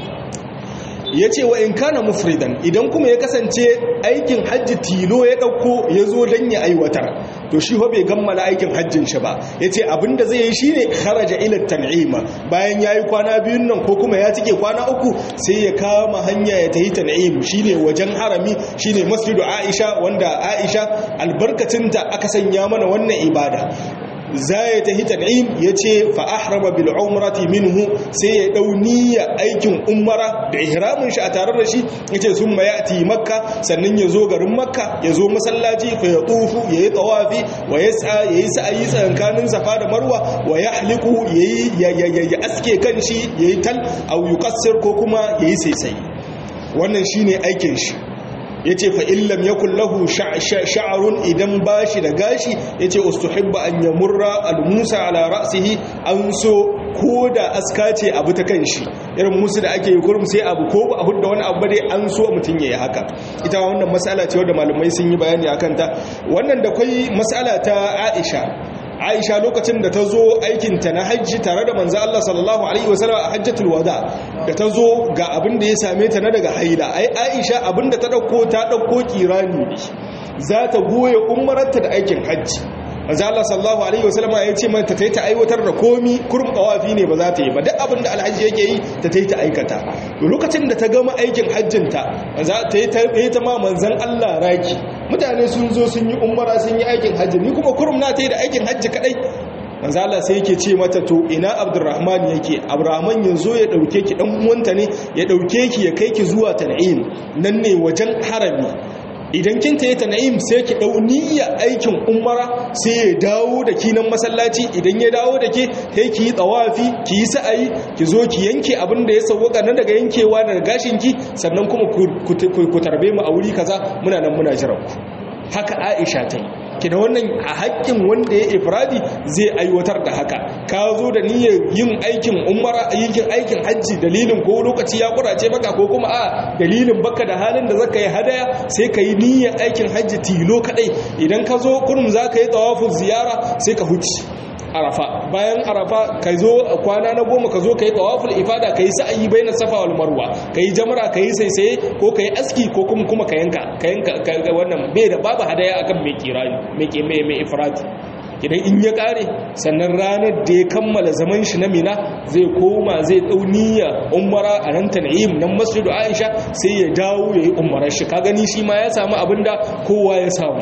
ya ce wa in kana mufridan idan kuma ya kasance aikin hajji tilo ya ɗauko ya zo don ya aiwatar to shi bai gammala aikin hajjin shi ba ya ce abinda zai yi shi ne kharaja ila tan'ima bayan ya yi kwana biyun nan ko kuma ya cike kwana uku sai ya kama hanya ya tahi tan'im shi ne wajen harami shi ne masjidu aisha wanda aisha albarkacinta aka sanya mana wannan ibada za ya tafi tan'im ya ce fa'ahrama bil umrati minhu sai ya dau niyya aikin umara da ihramin shi a tare da shi ya ce sun mayati makka sannan ya zo garin makka ya zo masallaci fa ya tufu ya yi tawafi wa ya sa ya yi sa'ayi tsakankanin safa da marwa wa ya haliku ya yi ya aske kan shi ya yi tal au yuqassir ko kuma ya yi saisai wannan shine aikin shi ya ce fa'illam ya kullahu sha'arun idan ba shi da gashi ya ce ustuhibba an ya murra al-musa ala ra'asihi an so ko da aska ce abu ta kan shi irin musu da ake yi kurum sai abu ko ba a hudda wani abu dai an so mutum ya yi haka ita wannan matsala ce wadda malamai sun yi bayani a kanta wannan da kwai matsala ta aisha aisha lokacin da ta zo aikinta na hajji tare da manzo Allah sallallahu alaihi wasallam a hajjatul wada da ta zo ga abin da ya same ta na daga haila ai aisha abin da ta dauko ta dauko kirani ne za ta goye umaranta da aikin hajji manzo Allah sallallahu alaihi wasallam ya ce mata ta yi ta aiwatar da komi kurum qawafi ne ba za ta yi ba duk abin da alhaji yake yi ta ta yi ta aikata lokacin da ta gama aikin hajjinta za ta yi ta ma manzon Allah raki mutane sun zo sun yi umara sun yi aikin hajji ni kuma kurum na ta yi da aikin hajji kadai manzo Allah sai yake ce mata to ina Abdurrahman yake Abdurrahman yanzu ya dauke ki dan uwanta ne ya dauke ki ya kai ki zuwa Tan'im nan ne wajen harami idan kin tayi Tan'im sai ki dau niyya aikin umara sai ya dawo da ki nan masallaci idan ya dawo da ke sai ki yi tawafi ki yi sa'ayi ki zo ki yanke abin da ya sauka nan daga yankewa daga gashin ki sannan kuma ku tarbe mu a wuri kaza muna nan muna jiran ku haka Aisha ta yi kina wannan a haƙƙin wanda ya ifradi zai aiwatar da haka ka zo da niyyar yin aikin umara yin aikin hajji dalilin ko lokaci ya kurace maka ko kuma a dalilin baka da halin da zaka yi hadaya sai ka yi niyyar aikin hajji tilo kadai idan ka zo kurum zaka yi tawafin ziyara sai ka huci arafa bayan arafa ka zo kwana na goma ka zo ka yi tawaful ifada ka yi sa'ayi bai na safa wal marwa ka yi jamra ka yi saisaye ko ka yi aski ko kuma kuma ka yanka ka yanka wannan bai da babu hadaya akan mai kirani mai ke mai mai ifrati idan in ya kare sannan ranar da ya kammala zaman shi na mina zai koma zai dau niyya umara a nan tan'im nan masjidu aisha sai ya dawo ya yi umarar shi ka gani shi ma ya samu abinda kowa ya samu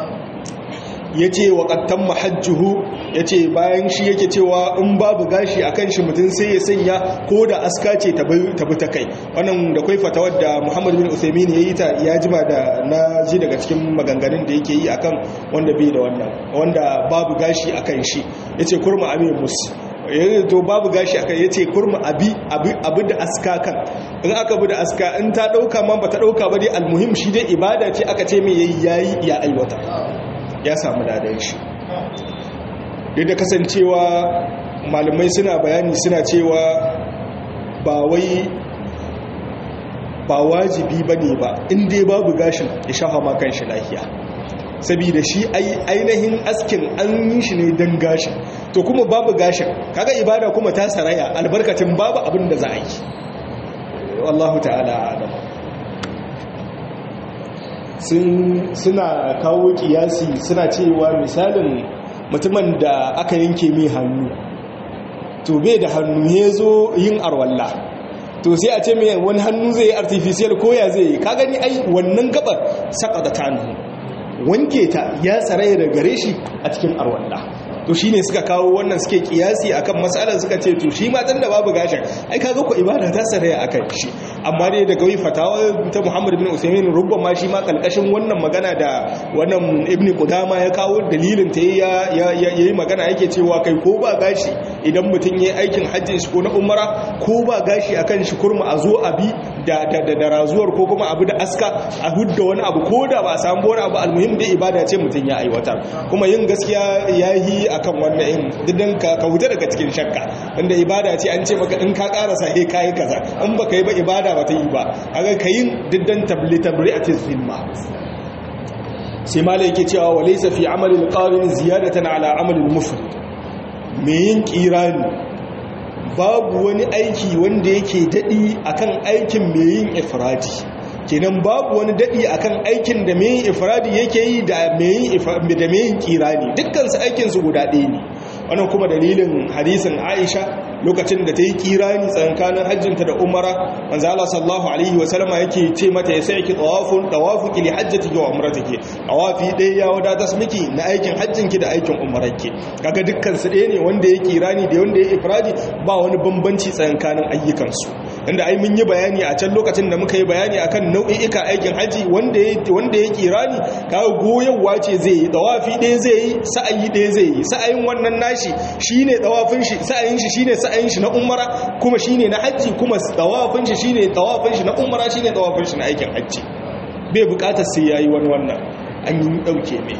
ya ce wa ƙattan mahajjuhu ya ce bayan shi yake cewa in babu gashi a kan shi mutum sai ya sanya ko da aska ce ta bi ta kai wannan da kwai fatawar da muhammadu bin usaimin ya yi ta ya jima da na ji daga cikin maganganun da yake yi akan wanda bai da wannan wanda babu gashi a kan shi ya ce kurma amin musu to babu gashi akan ya ce kurma abi abu da aska kan in aka bi da aska in ta ɗauka ma ba ta ɗauka ba dai almuhim shi dai ibada ce aka ce mai yayi ya aiwata ya samu ladan shi duk da kasancewa malamai suna bayani suna cewa ba wai ba wajibi ba ne ba inda babu gashin ya shafa makan shi lafiya saboda shi ainihin askin an yi shi ne don gashin to kuma babu gashin kaga ibada kuma ta saraya albarkacin babu abin da za a yi wallahu ta'ala adam suna kawo kiyasi suna cewa misalin mutumin da aka yanke mai hannu to bai da hannu ya zo yin arwalla to sai a ce mai wani hannu zai yi artificial koya zai yi ka gani ai wannan gabar saka da tanu wanke ta ya tsaraye da gare shi a cikin arwalla to shine suka kawo wannan suke kiyasi akan matsalar suka ce to shi matan da babu gashin ai kaga ko ibada ta saraya akan shi amma dai daga wai fatawa ta Muhammad bin Usaimin ma shi ma kalkashin wannan magana da wannan Ibn Qudama ya kawo dalilin ta ya yayi magana yake cewa kai ko ba gashi idan mutum yayi aikin hajjin shi ko na umara ko ba gashi akan shi kurma a zo abi da da da razuwar ko kuma abu da aska a hudda wani abu ko da ba a samu wani abu almuhim da ibada ce mutum ya aiwatar kuma yin gaskiya yayi akan wannan in didan ka ka huta daga cikin shakka inda ibada ce an ce maka in ka karasa he kai kaza in baka yi ba ibada ba ta yi ba kaga kayin diddan tabli tabri'atil zimma sai malai yake cewa walaysa fi amali alqarin ziyadatan ala amali almufrid me yin kirani babu wani aiki wanda yake dadi akan aikin me yin ifradi kenan babu wani dadi akan aikin da me yin ifradi yake yi da me yin da me yin kirani dukkan su aikin su guda ɗaya ne wannan kuma dalilin hadisin Aisha lokacin da ta yi kirani tsankanin hajjinta da umara manzo Allah sallallahu alaihi wa sallama yake ce mata ya sai ki tawafun tawafuki li hajjatiki wa umratiki tawafi ɗaya ya wadatar miki na aikin hajjinki da aikin umararki kaga dukkan su ɗaya ne wanda ya kirani da wanda ya ifradi ba wani bambanci tsankanin ayyukan su inda ai mun yi bayani a can lokacin da muka yi bayani akan nau'i'ika aikin haji wanda ya wanda ya kirani kaga goyarwa ce zai yi tawafi ɗaya zai yi sa'ayi ɗaya zai yi sa'ayin wannan nashi shine tawafin shi sa'ayin shi shine sa'ayin shi na umara kuma shine na hajji kuma tawafin shi shine tawafin shi na umara shine tawafin shi na aikin hajji bai bukatar sai yayi wani wannan an yi dauke mai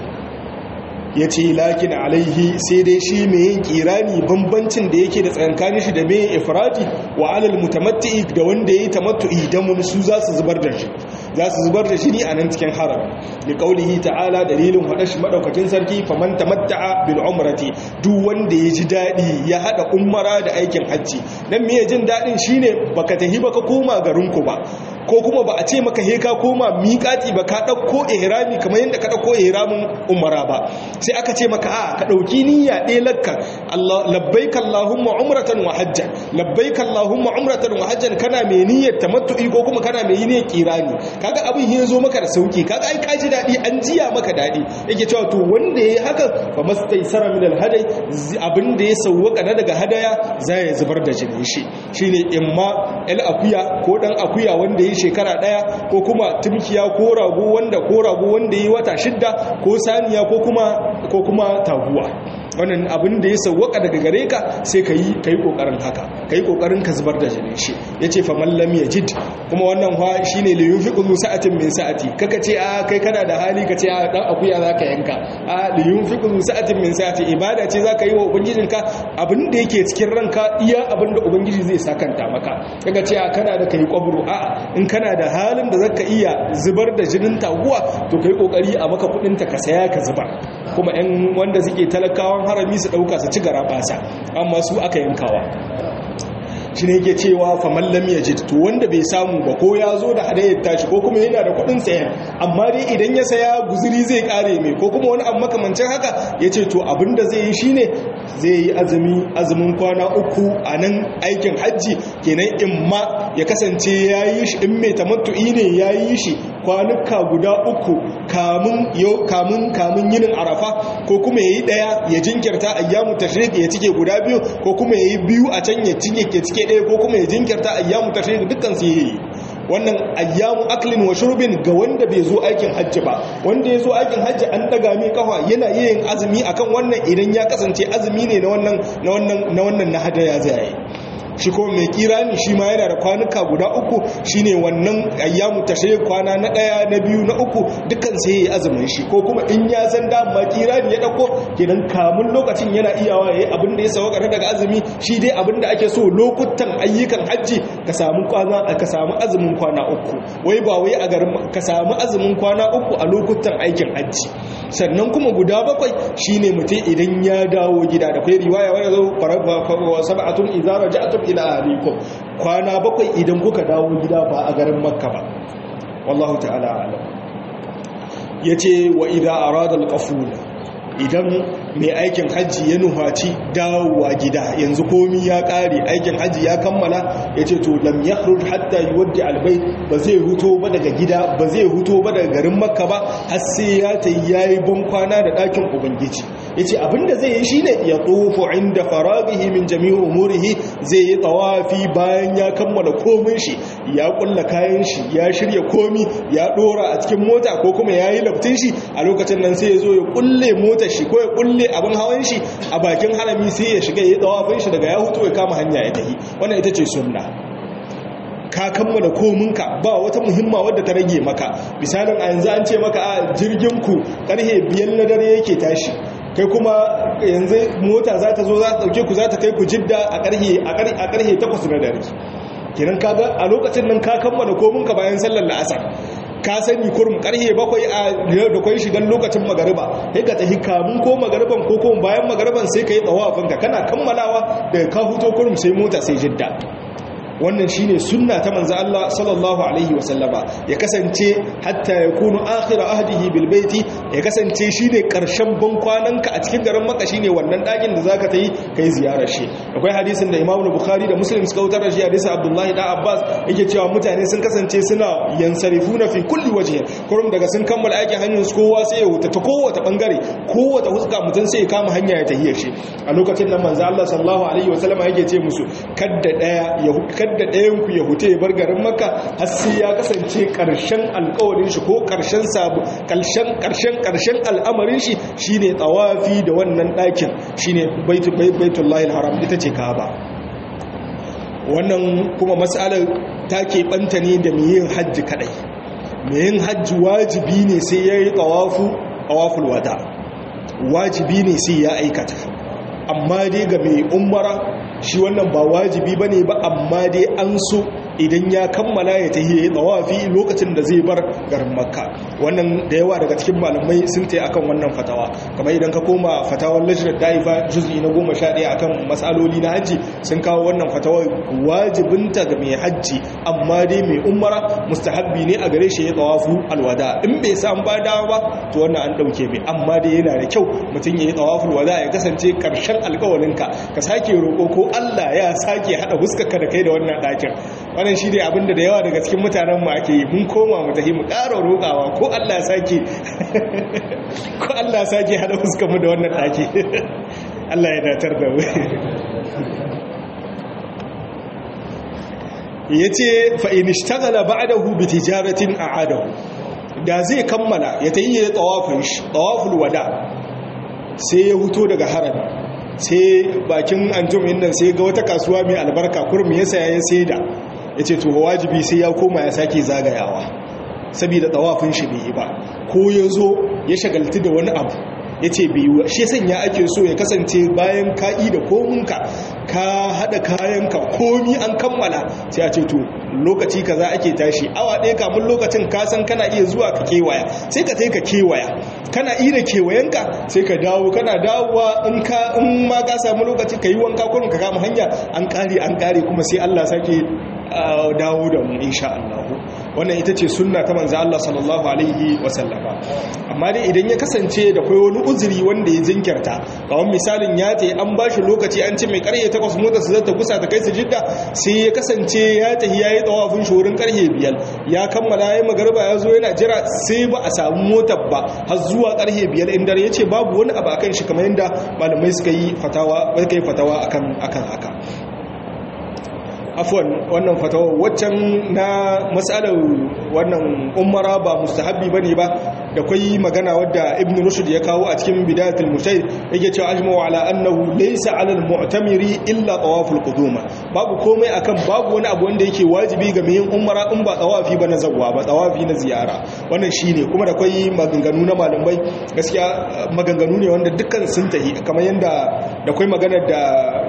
ya ce lakin alaihi sai dai shi mai yin kirani bambancin da yake da tsakankanin shi da mai yin ifrati wa alal mutamatti da wanda ya yi tamattu'i don su za su zubar da shi za su zubar da shi ne a nan cikin haram da kaulihi ta'ala dalilin haɗa shi maɗaukakin sarki faman tamatta'a bil umrati duk wanda ya ji daɗi ya haɗa umara da aikin hajji dan me jin daɗin shine baka tahi baka koma garinku ba ko kuma ba a ce maka he ka koma miƙati ba ka ɗauko ihrami kamar yadda ka ɗauko ihramin umara ba sai aka ce maka a ka ɗauki niyya ɗaya lakka labbaika Allahumma umratan wa hajjan labbaika Allahumma umratan wa hajjan kana mai niyyar tamattu'i ko kuma kana mai niyyar kirani kaga abin ya zo maka da sauki kaga ai ka ji daɗi an jiya maka daɗi yake cewa to wanda yayi haka fa mastaysara min alhadai abin da ya sawwaka na daga hadaya za ya zubar da jinin shi shine imma el akuya ko dan akuya wanda ya shekara daya ko kuma tumkiya ko rago wanda ko rago wanda yi wata shidda ko saniya ko kuma ko kuma taguwa wannan abin da ya sauwaka daga gare ka sai ka yi ka yi ƙoƙarin haka ka yi ƙoƙarin ka zubar da jinin shi ya ce faman lam ya jid kuma wannan ha shi ne liyun fi ƙudu sa'atin min sa'ati kaka ce a kai kana da hali ka ce a ɗan akuya za ka yanka a liyun fi ƙudu sa'atin min sa'ati ibada ce za ka yi wa ubangijinka abin da yake cikin ranka iya abin da ubangiji zai sakanta maka kaka ce a kana da ka yi ƙwabro a in kana da halin da za ka iya zubar da jinin taguwa to ka yi ƙoƙari a maka kuɗinta ka saya ka zubar kuma 'yan wanda suke talakawan harami su ɗauka su ci gara basa amma su aka yankawa shi ne yake cewa faman lam yajid to wanda bai samu ba ko ya zo da hadayar tashi ko kuma yana da kuɗin sayan amma dai idan ya saya guzuri zai kare mai ko kuma wani abu makamancin haka ya ce to abinda zai yi shine zai yi azumi azumin kwana uku a nan aikin hajji kenan in ma ya kasance ya yi shi in mai tamattu'i ne ya yi shi kwanuka guda uku kamun kamun kamun yinin arafa ko kuma ya yi ɗaya ya jinkirta ayyamu tashrik ya cike guda biyu ko kuma ya yi biyu a can ya cike ke cike ɗaya ko kuma ya jinkirta ayyamu tashrik dukkan su yi wannan ayyamu aklin wa shurbin ga wanda bai zo aikin hajji ba wanda ya zo aikin hajji an daga mai kafa yana yin azumi akan wannan idan ya kasance azumi ne na wannan na wannan na wannan na hadaya zai yi shi kuma mai kirani shi ma yana da kwanuka guda uku shine wannan ayyamu tashrik kwana na daya na biyu na uku dukkan sai yayi azumin shi ko kuma in ya san da ma kirani ya dauko kenan kamun lokacin yana iyawa yayi abin da ya sauka daga azumi shi dai abin da ake so lokutan ayyukan hajji ka samu kwana ka samu azumin kwana uku wai ba wai a garin ka samu azumin kwana uku a lokutan aikin hajji sannan kuma guda bakwai shine mutum idan ya dawo gida da kai riwaya wani zo sab'atun idza raja'tum ila ahlikum kwana bakwai idan kuka dawo gida ba a garin makka ba wallahu ta'ala alam yace wa idza arada al-qaful idan mai aikin hajji ya nuhaci dawowa gida yanzu komi ya kare aikin hajji ya kammala ya ce to lam ya hatta yi wadda albai ba zai huto ba daga gida ba zai huto ba daga garin makka ba har sai ya ta yi ya yi kwana da ɗakin ubangiji ya ce abinda zai yi shi ne ya tsofo inda faragihi min jami'u umurihi zai yi tsawafi bayan ya kammala komin shi ya kulla kayan shi ya shirya komi ya ɗora a cikin mota ko kuma ya yi laftin shi a lokacin nan sai ya zo ya kulle motar shi ko ya kulle abin hawan shi a bakin harami sai ya shiga ya tsawafin shi daga ya hutu ya kama hanya ya tafi wannan ita ce sunna ka kammala kominka ba wata muhimma wadda ta rage maka misalin a yanzu an ce maka a jirgin ku karhe biyan na dare yake tashi kai kuma yanzu mota za ta zo za ta dauke ku za ta kai ku jidda a karhe a karhe 8 na dare kenan kaga a lokacin nan ka kammala kominka bayan sallar la'asar ka sani kurum karhe bakwai a da kwai shigan lokacin magariba sai ka tafi kamun ko magariban ko kuma bayan magariban sai ka yi tsawafinka kana kammalawa daga ka huto kurum sai mota sai jidda wannan shine sunna ta manzo Allah sallallahu alaihi wasallama ya kasance hatta yakunu akhir ahdihi bil baiti ya kasance shine karshen bankwananka a cikin garin Makka shine wannan dakin da zaka tayi kai ziyarar shi akwai hadisin da Imam Bukhari da Muslim suka wutar da shi hadisin Abdullah da Abbas yake cewa mutane sun kasance suna yansarifuna fi kulli wajhi kurum daga sun kammala aikin hanyar su kowa sai ya huta ta kowace bangare kowace huska mutun sai ya kama hanya ya tahiyar shi a lokacin nan manzo Allah sallallahu alaihi wasallama yake ce musu kadda daya ya kadda ɗayanku ya hute ya bar garin maka har sai ya kasance ƙarshen alƙawarin shi ko ƙarshen sabu ƙarshen ƙarshen ƙarshen al'amarin shi shine tsawafi da wannan ɗakin shine baitullahi haram ita ce kaaba wannan kuma mas'alar ta keɓanta ne da mai yin hajji kaɗai mai yin hajji wajibi ne sai ya yi tsawafu tsawaful wada wajibi ne sai ya aikata amma dai ga mai umara shi wannan ba wajibi ba ne ba amma dai an so idan ya kammala ya ta yi tsawafi lokacin da zai bar garin makka wannan da yawa daga cikin malamai sun ta akan wannan fatawa kamar idan ka koma fatawar lajirar daifa juz'i na goma sha ɗaya akan matsaloli na hajji sun kawo wannan fatawar wajibinta ga mai hajji amma dai mai umara mustahabbi ne a gare shi ya tsawafu alwada in bai san ba dawa ba to wannan an ɗauke mai amma dai yana da kyau mutum ya yi tsawafu alwada ya kasance karshen alkawalinka ka sake roƙo ko Allah ya sake haɗa huskarka da kai da wannan ɗakin wannan shi ne abinda da yawa daga cikin mutanen mu ake yi mun koma mu tafi mu ƙara roƙawa ko Allah sake ko Allah sake haɗa huskar mu da wannan ɗaki Allah ya datar da mu yace fa in ishtaghala ba'dahu bi tijaratin a'adahu da zai kammala ya tayi ya tawafin shi tawaful wada sai ya huto daga harami sai bakin anjum nan sai ga wata kasuwa mai albarka kurmi ya saya ya saida ya ce to wajibi sai ya koma ya sake zagayawa saboda tsawafin shi bai yi ba ko ya zo ya shagaltu da wani abu ya ce bai yi shi sanya ake so ya kasance bayan ka'i da kominka ka haɗa kayanka komi an kammala sai a ce to lokaci kaza ake tashi awa ɗaya kamun lokacin kasan kana iya zuwa ka kewaya sai ka sai ka kewaya kana ira kewayenka sai ka dawo kana dawowa in ka in ma ka samu lokaci ka yi wanka kurin ka kama hanya an ƙare an ƙare kuma sai Allah sake dawo da mu insha Allah wannan ita ce sunna ta manzo Allah sallallahu alaihi wasallama amma dai idan ya kasance da kai wani uzuri wanda ya jinkirta kawai misalin ya tayi an bashi lokaci an ce mai karye takwas motar su zata kusa ta kai su jidda sai ya kasance ya tahi yayi tsawafin shorin karye biyar ya kammala yayi magariba ya zo yana jira sai ba a samu motar ba har zuwa karye biyar in dare yace babu wani abu akan shi kamar yanda malamai suka yi fatawa suka yi fatawa akan akan haka afwan wannan fatawa waccan na matsalar wannan umara ba mustahabbi bane ba da kai magana wadda ibn rushd ya kawo a cikin bidayatul mujtahid yake cewa ajma'u ala annahu laysa ala al-mu'tamiri illa tawaful quduma babu komai akan babu wani abu wanda yake wajibi ga mai umara in ba tawafi ba na zawwa ba tawafi na ziyara wannan shine kuma da kai maganganu na malamai gaskiya maganganu ne wanda dukkan sun tahi kamar yanda da kai maganar da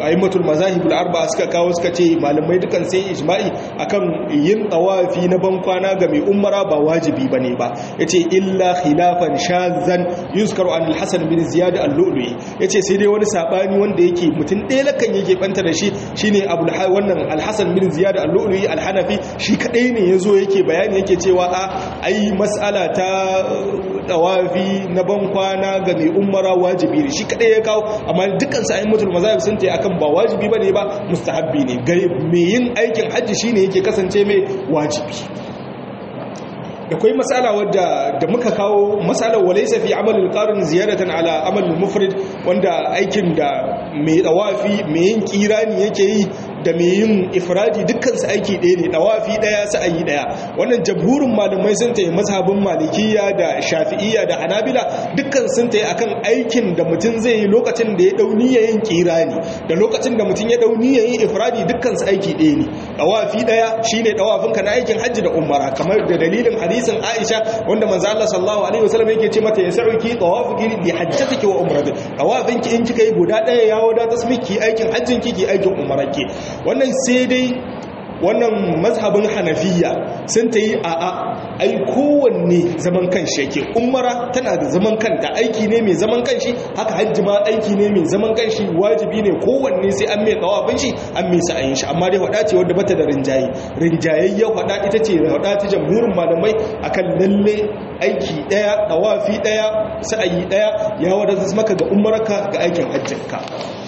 aimatul mazahibul arba'a suka kawo suka ce malamai dukan sai ijma'i akan yin tawafi na ban kwana ga mai umara ba wajibi bane ba yace illa khilafan shazan yuzkaru an al-hasan bin ziyad al-lu'lu'i yace sai dai wani sabani wanda yake mutum ɗaya lakan yake banta da shi shine abul wannan al-hasan bin ziyad al-lu'lu'i al-hanafi shi kadai ne yazo yake bayani yake cewa a ai mas'ala ta tawafi na ban kwana ga mai umara wajibi ne shi kadai ya kawo amma dukkan su aimatul mazahib sun ce akan ba wajibi bane ba mustahabbi ne gare mai yin aikin hajji shine yake kasance mai wajibi da kwai matsala wadda da muka kawo matsalar walaysa fi amal al-qarin ziyaratan ala amal al-mufrid wanda aikin da mai dawafi mai yin kirani yake yi da mai yin ifradi dukkan su aiki ɗaya ne dawafi ɗaya su ayi ɗaya wannan jamhurin malamai sun tayi mazhabin malikiyya da shafi'iyya da hanabila dukkan sun tayi akan aikin da mutum zai yi lokacin da ya dau yin kirani da lokacin da mutum ya dau yin ifradi dukkan su aiki ɗaya ne dawafi ɗaya shine dawafin ka na aikin hajji da umara kamar da dalilin hadisin Aisha wanda manzo Allah sallallahu alaihi wasallam yake ce mata yasauki tawafuki li hajjatiki wa umrati tawafinki in kika yi guda ɗaya ya wadatar miki aikin hajjin ki ki aikin umarki wannan sai dai wannan mazhabin hanafiya sun ta yi a a ai kowanne zaman kanshi yake umara tana da zaman kanta aiki ne mai zaman kanshi haka hajji ma aiki ne mai zaman kanshi wajibi ne kowanne sai an mai tsawafin shi an mai sa'ayin shi amma dai hada ce wadda bata da rinjaye rinjayayyen hada ita ce hada ta jamhurin malamai akan lalle aiki daya tawafi daya sa'ayi daya ya wadatar maka ga umarka ga aikin hajjinka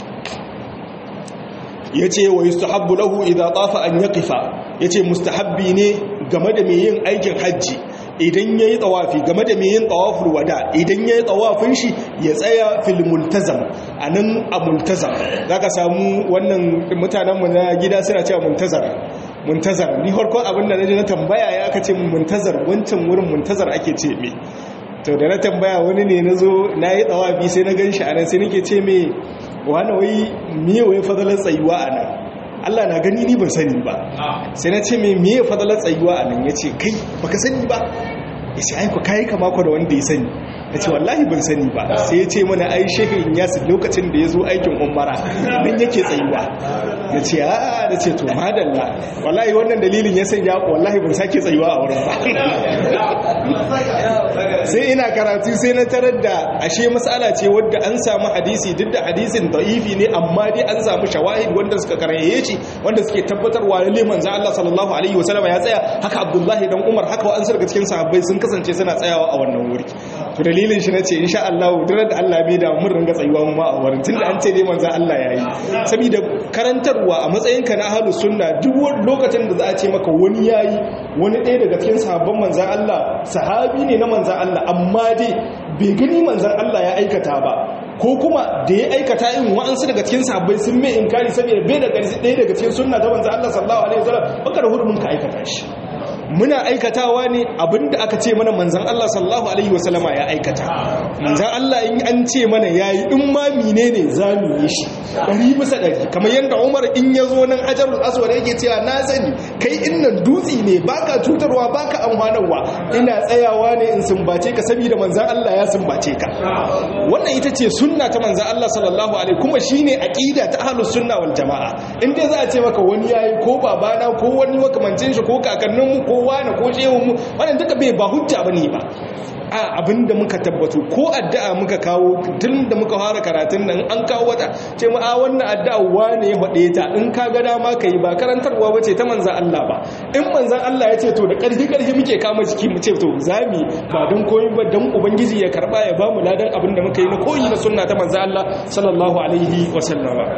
ya ce wa yustahabbu lahu idza tafa an yaqifa yace mustahabbi ne game da mai yin aikin hajji idan yayi tawafi game da mai yin tawaful wada idan yayi tawafin shi ya tsaya fil multazam anan a multazam zaka samu wannan mutanen mu na gida suna cewa muntazar muntazar ni farko abinda naje na tambaya ya aka ce muntazar wancan wurin muntazar ake ce me to da na tambaya wani ne nazo nayi tawafi sai na ganshi anan sai nake ce me wani wai miye wai fadalar tsayuwa a nan Allah na gani ni ban sani ba sai na ce mai miye fadalar tsayuwa a nan ya ce kai baka sani ba ya ce aiko kayi kama da wanda ya sani ya ce wallahi ban sani ba sai ya ce mana ai shekin yasu lokacin da ya zo aikin umara nan yake tsayuwa ya ce a da ce to madalla wallahi wannan dalilin ya sanya wallahi ban sake tsayuwa a wurin ba sai ina karatu sai na tarar da ashe matsala ce wadda an samu hadisi duk da hadisin da'ifi ne amma dai an samu shawahid wanda suka karaye shi wanda suke tabbatarwa lalle manzo Allah sallallahu alaihi wasallam ya tsaya haka Abdullahi dan Umar haka wa'an daga cikin sahabbai sun kasance suna tsayawa a wannan wuri to dalilin shi nace insha Allah duk da Allah bai da mun ringa tsayuwa mu ma a wurin tunda an ce dai manzo Allah yayi saboda karantarwa a matsayinka na ahlus sunna duk lokacin da za a ce maka wani yayi wani ɗaya daga cikin sahabban manzo Allah sahabi ne na manzo Allah amma dai bai gani manzan Allah ya aikata ba ko kuma da ya aikata in wa'ansu daga cikin sahabbai sun mai inkari saboda bai daga ɗaya daga cikin sunna ta manzan Allah sallallahu alaihi wasallam baka da hurumin ka aikata shi muna aikatawa ne abinda aka ce mana manzan Allah sallallahu alaihi wasallama ya aikata manzan Allah in an ce mana yayi in ma menene zamu yi shi ɗari bisa ɗari kamar yadda Umar in ya zo nan Hajarul Aswad yake cewa na sani kai innan dutsi ne baka cutarwa baka amfanarwa ina tsayawa ne in sumbace ka saboda manzan Allah ya sumbace ka wannan ita ce sunna ta manzan Allah sallallahu alaihi kuma shine aqida ta ahlus sunna wal jamaa in dai za a ce maka wani yayi ko babana ko wani makamancin shi ko kakannin mu ko wani ko shehun mu wannan duka bai ba hujja bane ba a abinda muka tabbatu ko addu'a muka kawo tun da muka fara karatun nan an kawo wata ce mu a wannan addu'a wane ya faɗe ta in ka ga dama ka yi ba karantarwa bace ta manzan Allah ba in manzan Allah ya ce to da ƙarfi ƙarfi muke kama jiki mu ce to zami ba don koyi ba don ubangiji ya karba ya bamu ladan abin da muka yi na koyi na sunna ta manzan Allah sallallahu alaihi wa sallama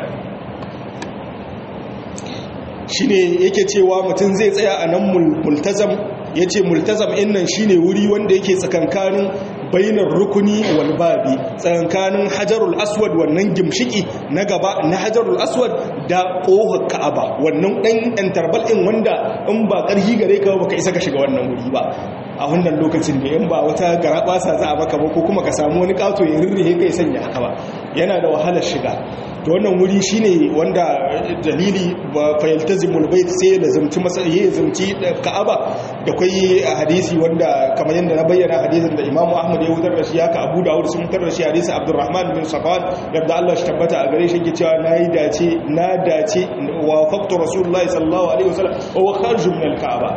shine yake cewa mutum zai tsaya a nan multazam ya ce multazam in nan shine wuri wanda yake tsakankanin bainar rukuni wal babi tsakankanin hajarul aswad wannan gimshiki na gaba na hajarul aswad da kohar ka'aba wannan dan interval din wanda in ba karhi gare ka baka isa ka shiga wannan wuri ba a wannan lokacin da in ba wata garabasa za a maka ba ko kuma ka samu wani kato ya rirrihe kai sanya haka ba yana da wahalar shiga to wannan wuri shine wanda dalili ba fayaltazimul bait sai da zamci masa ya zamci ka'aba da kwai hadisi wanda kamar yadda na bayyana hadisin da imamu ahmad ya wutar da shi haka abu dawud sun wutar da shi hadisi abdurrahman bin safwan yadda allah shi tabbata a gare shi yake cewa na yi dace na dace wa faktu rasulullahi sallallahu alaihi wasallam wa wa kharju min al-ka'aba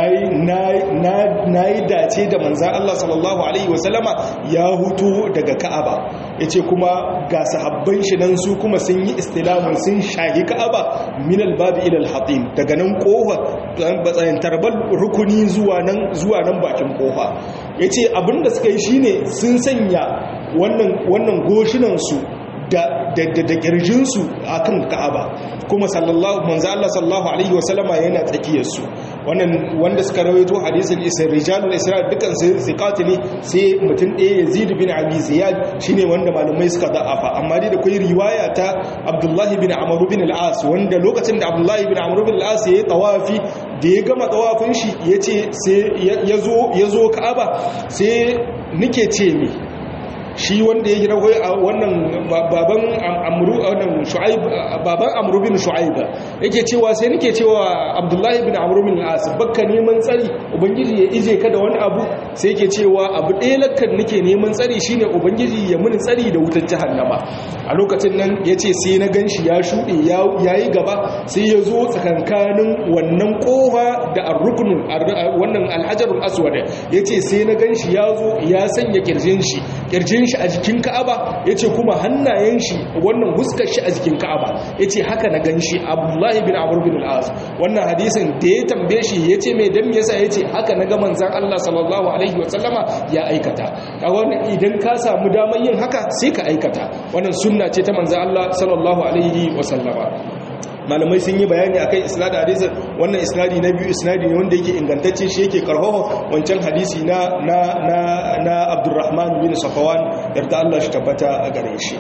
na yi dace da manzan allah sallallahu alaihi wasallama ya hutu daga ka'aba yace kuma ga sahabban shi nan su kuma sun yi istilamun sun shahi ka'aba min al-babi ila al-hatim daga nan kofa batsayin tarbal rukuni zuwa nan zuwa nan bakin kofa yace abinda suka yi shine sun sanya wannan wannan goshinan su da da da kirjin su akan Ka'aba kuma sallallahu manzo Allah sallallahu alaihi wasallama yana tsakiyar su wannan wanda suka rawaito hadisin isra rijalul isra dukan su siqati ne sai mutum ɗaya Yazid bin Abi Ziyad shine wanda malamai suka da'afa amma dai da kai riwaya ta Abdullah bin Amr bin al-As wanda lokacin da Abdullah bin Amr bin al-As yayi tawafi da ya gama tawafin shi yace sai yazo yazo Ka'aba sai nike ce mi shi wanda ya gina a wannan baban amru wannan shu'aib baban amru bin shu'aib yake cewa sai nake cewa abdullahi bin amru bin al-as bakka neman tsari ubangiji ya ije ka da wani abu sai yake cewa abu ɗaya lakkan nake neman tsari shine ubangiji ya muni tsari da wutar jahannama a lokacin nan yace sai na ganshi ya shuɗe yayi gaba sai ya zo tsakankanin wannan kofa da ar-rukn wannan al-hajarul aswad yace sai na ganshi ya zo ya sanya kirjin shi kirjin shi a jikin ka'aba ya ce kuma hannayen shi wannan huskar shi a jikin ka'aba ya ce haka na gan shi abdullahi bin amur bin al'az wannan hadisin da ya tambaye shi ya ce mai dan yasa ya ce haka na ga manzan allah sallallahu alaihi wasallama ya aikata a wannan idan ka samu damar yin haka sai ka aikata wannan sunna ce ta manzan allah sallallahu alaihi wasallama malamai sun yi bayani akan isnadin hadisin wannan isnadi na biyu isnadi ne wanda yake ingantacce shi yake karfafa wancan hadisi na na na na Abdurrahman bin Safawan yarda Allah shi tabbata a gare shi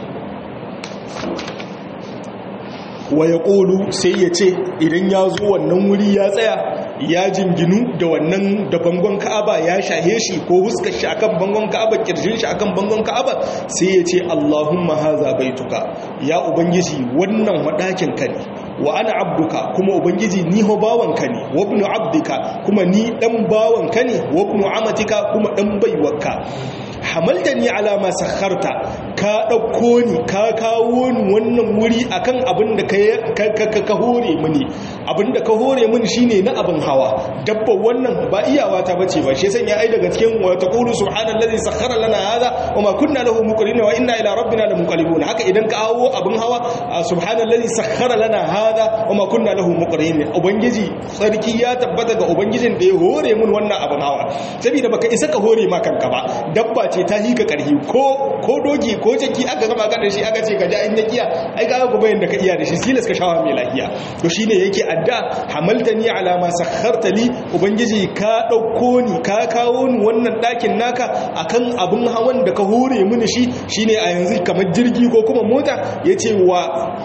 wa yaqulu sai ya ce idan ya zo wannan wuri ya tsaya ya jinginu da wannan da bangon Ka'aba ya shahe shi ko huskar shi akan bangon Ka'aba kirjin shi akan bangon Ka'aba sai ya ce Allahumma haza baituka ya ubangiji wannan wadakin ka ne wa ana abduka kuma ubangiji ni ho bawanka ne wa ibnu abdika kuma ni dan bawanka ne wa ibnu amatika kuma dan baiwarka hamaltani ala ma sakharta ka dauko ni ka kawo ni wannan wuri akan abin da ka ka hore mini abin da ka hore mini shine na abin hawa dabba wannan ba iyawa ta bace ba shi sanya ai daga cikin wa taqulu subhanallazi sakhkhara lana hadha wa ma kunna lahu muqrinin wa inna ila rabbina lamunqalibun haka idan ka hawo abin hawa subhanallazi sakhkhara lana hadha wa ma kunna lahu muqrinin ubangiji sarki ya tabbata ga ubangijin da ya hore mun wannan abin hawa saboda baka isa ka hore ma kanka ba dabba ce ta hika karhi ko ko dogi ko jaki aka gama ka da shi aka ce ka ja in ya kiya ai ga ku bayin da ka iya da shi silas ka shawa mai lafiya to shine yake adda hamaltani ala ma sakharta li ubangiji ka dauko ni ka kawo ni wannan dakin naka akan abun hawan da ka hore mini shi shine a yanzu kamar jirgi ko kuma mota yace wa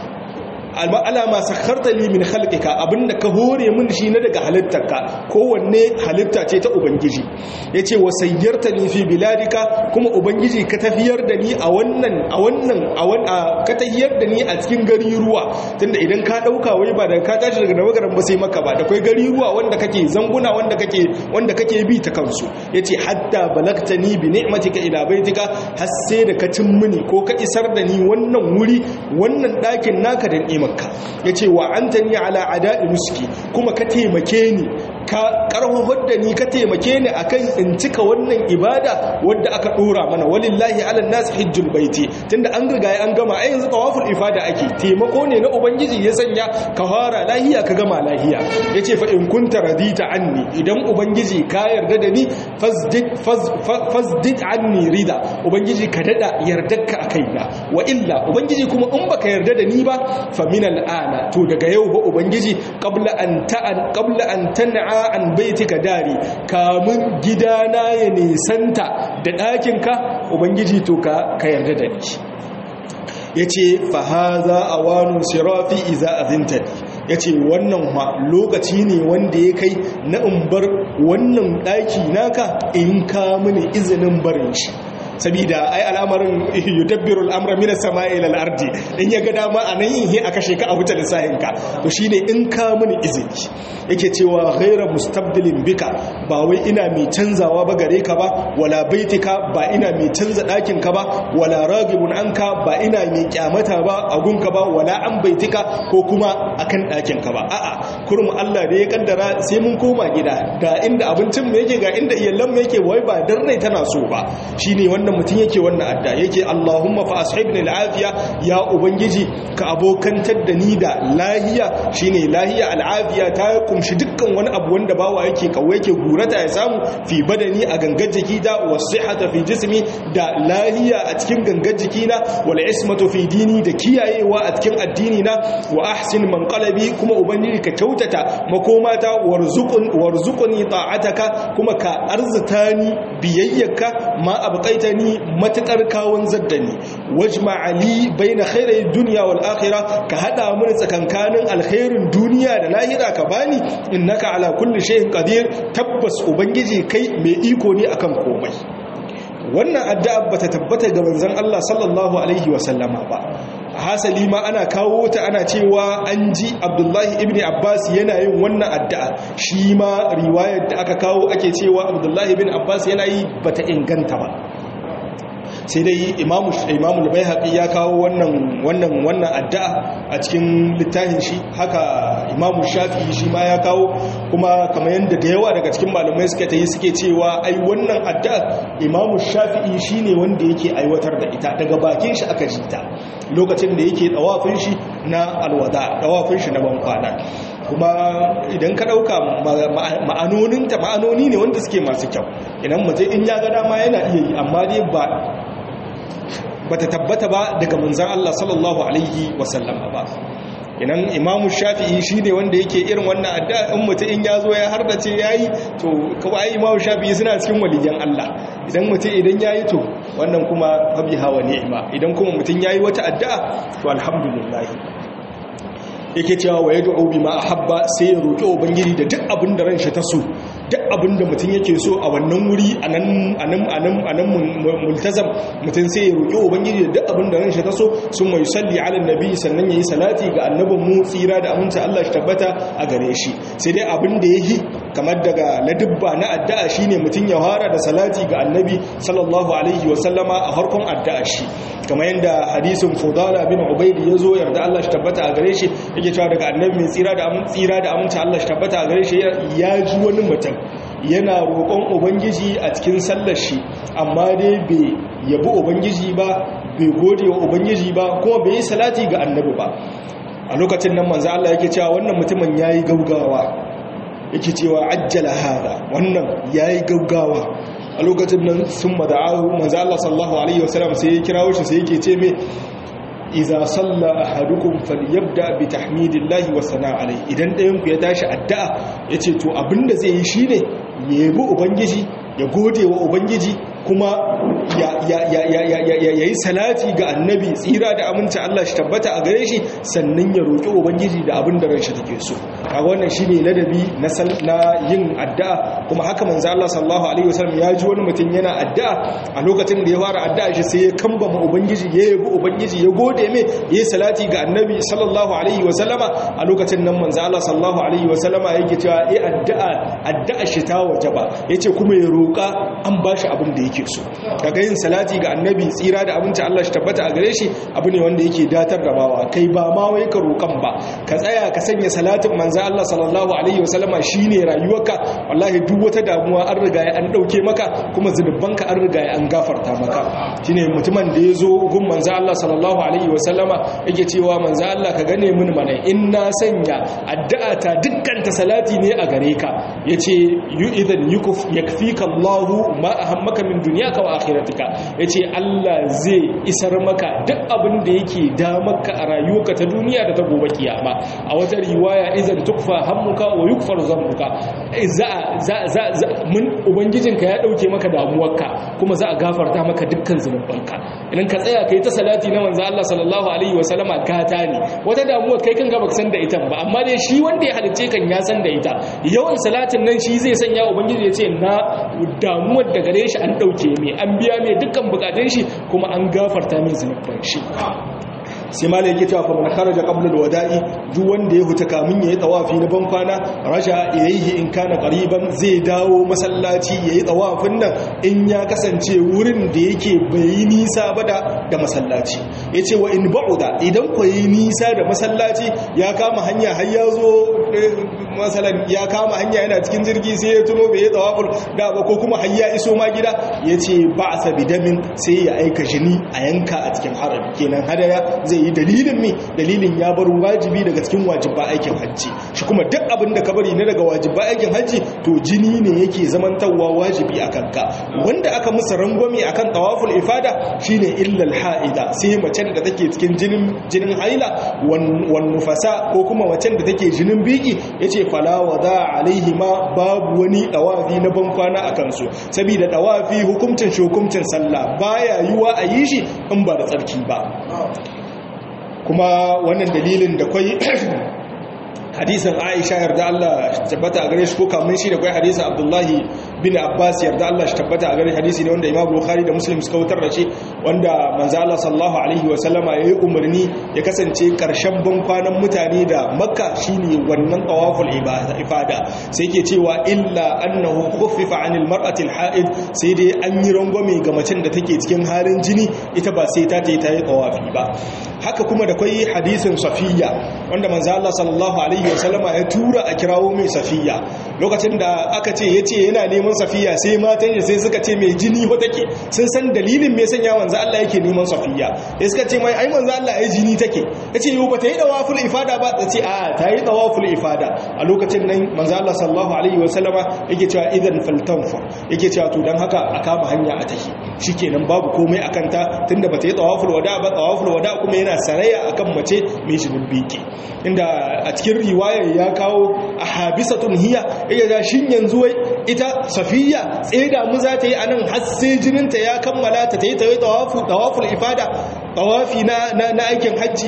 alama sakharta li min khalqika abinda ka hore min shi na daga halittarka kowanne halitta ce ta ubangiji yace wa sayyartani fi biladika kuma ubangiji ka tafiyar da ni a wannan a wannan a wannan ka tafiyar da ni a cikin gari ruwa tunda idan ka dauka wai ba da ka tashi daga nagaran ba sai maka ba da kai gari ruwa wanda kake zanguna wanda kake wanda kake bi ta kansu yace hatta balagtani bi ni'matika ila baitika har sai da ka cin mini ko ka isar da ni wannan wuri wannan dakin naka da ni'imarka yace wa antani ala ada'i muski kuma ka taimake ni ka karhahar da ni ka taimake ni akan in cika wannan ibada wadda aka dora mana walillahi ala nas hajjul baiti tunda an riga an gama ai yanzu tawaful ifada ake taimako ne na ubangiji ya sanya ka fara lahiya ka gama lahiya yace fa in kunta radita anni idan ubangiji ka yarda da ni fasdid fasdid anni rida ubangiji ka dada yardarka a kaina wa illa ubangiji kuma in baka yarda da ni ba fa min al'ana to daga yau ba ubangiji qabla an ta'an qabla an tan'a an baitika dari kamun gidana ya nisanta da ɗakinka ubangiji to ka ka yarda da ni yace fa haza awanu sirafi iza azintani yace wannan ma lokaci ne wanda ya kai na in bar wannan ɗaki naka in ka mini izinin barin shi saboda ai al'amarin yudabbiru al'amra minas sama'i ila al-ardi in ya ga dama a nan yin a kashe ka a wuce lissahin ka to shine in ka mini izini yake cewa ghaira mustabdilin bika ba wai ina mai canzawa ba gare ka ba wala baitika ba ina mai canza ɗakin ka ba wala ragibun anka ba ina mai kyamata ba a gunka ba wala an baitika ko kuma akan ɗakin ka ba a'a kurum Allah da ya kaddara sai mun koma gida ga inda abincin mu yake ga inda iyalan mu yake wai ba dan rai tana so ba shine wannan mutum yake wannan adda yake Allahumma fa ashibni al'afiya ya ubangiji ka abokantar da ni da lahiya shine lahiya al'afiya ta kumshi dukkan wani abu wanda bawa yake kawai yake gurata ya samu fi badani a gangar jiki da wasihata fi jismi da lahiya a cikin gangar jiki na wal ismatu fi dini da kiyayewa a cikin addini na wa ahsin manqalabi kuma ubangiji ka kyautata makomata warzuqun warzuqni ta'ataka kuma ka arzitani biyayyaka ma abqaitani matakar kawun zaddani wajma ali baina khairai dunya wal akhirah ka hada mun tsakankanin alkhairin duniya da lahira ka bani innaka ala kulli shay'in qadir tabbas ubangiji kai mai iko ne akan komai wannan addu'a bata tabbata ga manzon Allah sallallahu alaihi wasallama ba hasali ma ana kawo ta ana cewa an ji abdullahi ibn abbas yana yin wannan addu'a shi ma riwayar da aka kawo ake cewa abdullahi ibn abbas yana yi bata inganta ba sai dai imamu imamu al ya kawo wannan wannan wannan addu'a a cikin littafin shi haka imamu shafi'i shi ma ya kawo kuma kamar yadda da yawa daga cikin malamai suka tayi suke cewa ai wannan addu'a imamu shafi'i shine wanda yake aiwatar da ita daga bakin shi aka ji ta lokacin da yake tsawafin shi na alwada tsawafin shi na bankwana kuma idan ka dauka ma'anoninta ma'anoni ne wanda suke masu kyau idan mutum in ya ga dama yana iya yi amma dai ba bata tabbata ba daga manzan Allah sallallahu alaihi wasallama ba inan imamu shafi'i shi ne wanda yake irin wannan addu'a in mutum in ya zo ya hardace ya yi to kawai imamu shafi'i suna cikin waliyan Allah idan mutum idan ya yi to wannan kuma fabi hawa ni'ima idan kuma mutum ya yi wata addu'a to alhamdulillah yake cewa wa yad'u bima ahabba sai ya roki ubangiji da duk abin da ranshi ta so duk abin da mutum yake so a wannan wuri anan anan anan anan multazam mutum sai ya roki ubangiji da duk abin da ranshi ta so sun mai salli ala nabi sannan yayi salati ga annabin mu tsira da aminta Allah shi tabbata a gare shi sai dai abin da yayi kamar daga ladubba na addu'a shine mutum ya fara da salati ga annabi sallallahu alaihi wa sallama a farkon addu'a shi kamar yadda hadisin fudala bin ubaid yazo yarda Allah shi tabbata a gare shi yake cewa daga annabi mai tsira da aminta tsira da aminta Allah shi tabbata a gare shi ya ji wani mutum yana roƙon ubangiji a cikin sallar shi amma dai bai yabi ubangiji ba bai gode wa ubangiji ba kuma bai yi salati ga annabi ba a lokacin nan manzo Allah yake cewa wannan mutumin yayi gaugawa yake cewa ajjala hada wannan yayi gaugawa a lokacin nan sun mada'ahu manzo Allah sallallahu alaihi wasallam sai ya kirawo shi sai yake ce me iza salla ahadukum falyabda bi tahmidillahi wa sana'a alai idan ɗayan ku ya tashi addu'a yace to abinda zai yi shine ya yabi ubangiji ya gode wa ubangiji kuma ya yi salati ga annabi tsira da aminci Allah shi tabbata a gare shi sannan ya roƙi ubangiji da abin da ranshi take so a wannan shi ne ladabi na yin addu'a kuma haka manzo Allah sallallahu alaihi wasallam ya ji wani mutum yana addu'a a lokacin da ya fara addu'a shi sai ya kambama ubangiji ya yabi ubangiji ya gode mai ya yi salati ga annabi sallallahu alaihi wasallama a lokacin nan manzo Allah sallallahu alaihi wasallama yake cewa eh addu'a addu'a shi ta wajaba yace kuma ya roƙa an bashi abin da yake so daga yin salati ga annabi tsira da abinci Allah shi tabbata a gare shi abu ne wanda yake datar da bawa kai ba ma wai ka roƙan ba ka tsaya ka sanya salatin manzo Allah sallallahu alaihi wasallama shine rayuwarka wallahi duk wata damuwa an riga an dauke maka kuma zunubanka an riga an gafarta maka shine mutumin da yazo gun manzo Allah sallallahu alaihi wasallama yake cewa manzo Allah ka gane mun mana in na sanya addu'a ta dukkan ta salati ne a gare ka yace yu idan yukuf yakfika Allahu ma ahammaka min dunyaka wa akhiratika yace Allah zai isar maka duk abin da yake da maka a rayuwarka ta duniya da ta gobe kiyama a wata riwaya idan tukfa hammuka wa yukfar zambuka za za za mun ubangijinka ya dauke maka damuwarka kuma za a gafarta maka dukkan zunubanka idan ka tsaya kai ta salati na manzo Allah sallallahu alaihi wa sallama gata ne wata damuwar kai kan ga baka san da ita ba amma dai shi wanda ya halicce kan ya san da ita yawan salatin nan shi zai sanya ubangiji ya ce na damuwar da gare shi an ɗauke mai an biya mai dukkan bukatun shi kuma an gafarta mai zunuban shi sai ma yake cewa fa man kharaja qabla alwada'i duk wanda ya huta kamun yayi tawafi na ban kwana raja ilayhi in kana qariban zai dawo masallaci yayi tawafin nan in ya kasance wurin da yake bai nisa ba da da masallaci yace wa in ba'uda idan ko yi nisa da masallaci ya kama hanya har ya zo masalan ya kama hanya yana cikin jirgi sai ya tuno bai tawaful da ba ko kuma har ya iso ma gida yace ba'sa bidamin sai ya aika jini a yanka a cikin harami kenan hadaya zai yi dalilin mi dalilin ya bar wajibi daga cikin wajibba aikin hajji shi kuma duk abin da ka bari ne daga wajibba aikin hajji to jini ne yake zamantawa wajibi a kanka wanda aka musu rangwame akan tawaful ifada shine illal ha'ida sai macen da take cikin jinin jinin haila wan nufasa ko kuma macen da take jinin biki yace fala wada alaihi ma babu wani tawafi na ban kwana akan su saboda tawafi hukuncin shi hukuncin sallah baya yiwa a yi shi in ba da tsarki ba kuma wannan dalilin da kwai hadisin aisha yarda Allah tabbata a gare shi ko kamun shi da kwai hadisin abdullahi bin abbas yarda Allah shi tabbata a gare hadisi ne wanda imam bukhari da muslim suka wutar da shi wanda manzo Allah sallallahu alaihi wa sallama yayi umarni ya kasance karshen ban kwanan mutane da makka shine wannan tawaful ibada ifada sai yake cewa illa annahu khuffifa anil mar'ati alha'id sai dai an yi rangwame ga macen da take cikin halin jini ita ba sai ta ta yi tawafi ba haka kuma da kwai hadisin safiya wanda manzo Allah sallallahu alaihi wasallama ya tura a kirawo mai safiya lokacin da aka ce yace yana neman safiya sai matan shi sai suka ce mai jini ho take sun san dalilin me sanya manzo Allah yake neman safiya sai suka ce mai ai manzo Allah ai jini take yace yau bata yi dawaful ifada ba ta ce a ta yi dawaful ifada a lokacin nan manzo Allah sallallahu alaihi wasallama yake cewa idan faltanfa yake cewa to dan haka a kama hanya a tahi shikenan babu komai akan ta tunda bata yi tawaful wada ba tawaful wada kuma yana saraya akan mace mai jinin biki inda a cikin riwayar ya kawo a habisatun hiya ya ga shin yanzu wai ita safiya tseda mu za ta yi anan har sai jininta ya kammala ta yi tawafi tawafu tawaful ifada tawafi na na aikin hajji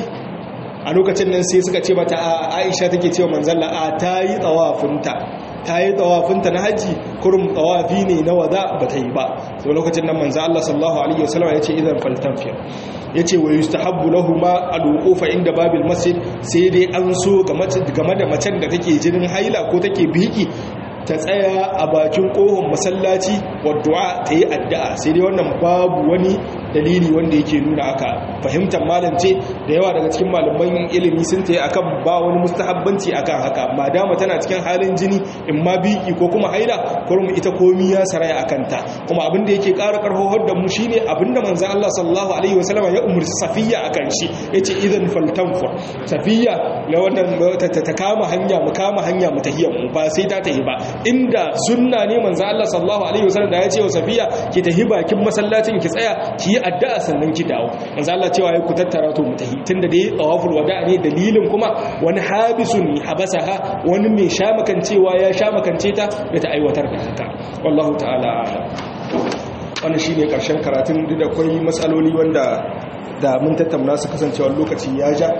a lokacin nan sai suka ce mata a Aisha take cewa manzalla a ta yi tawafinta ta yi tawafinta na haji kurum tawafi ne na wada ba ta yi ba sau lokacin nan manzo Allah sallallahu alaihi wasallam ya ce idan faltanfiya ya ce wa yustahabbu lahuma al-wuqufa inda babil masjid sai dai an so game da macen da take jinin haila ko take biki ta tsaya a bakin kohon masallaci wadda ta yi addu'a sai dai wannan babu wani dalili wanda yake nuna aka fahimtar malance da yawa daga cikin malaman ilimi sun ta yi akan ba wani mustahabbanci akan haka madama tana cikin halin jini in ma biki ko kuma haila kurum ita komi ya saraya akan ta kuma abin da yake ƙara ƙarfafar da mu shine abin da manzon Allah sallallahu alaihi wasallam ya umurci safiya akan shi yace idan faltanfur safiya la wannan ta kama hanya mu kama hanya mu tahiyya mu ba sai ta tahi ba inda sunna ne manzo Allah sallallahu alaihi wasallam da ya ce wa Safiya ki tahi bakin masallacin ki tsaya ki yi addu'a sannan ki dawo manzo Allah cewa ya ku tattara to mu tahi tunda dai tawaful wada ne dalilin kuma wani habisun habasaha wani mai shamakancewa ya shamakance ta da ta aiwatar da haka wallahu ta'ala wannan shine karshen karatun duk da akwai matsaloli wanda da mun tattauna su kasancewa lokaci ya ja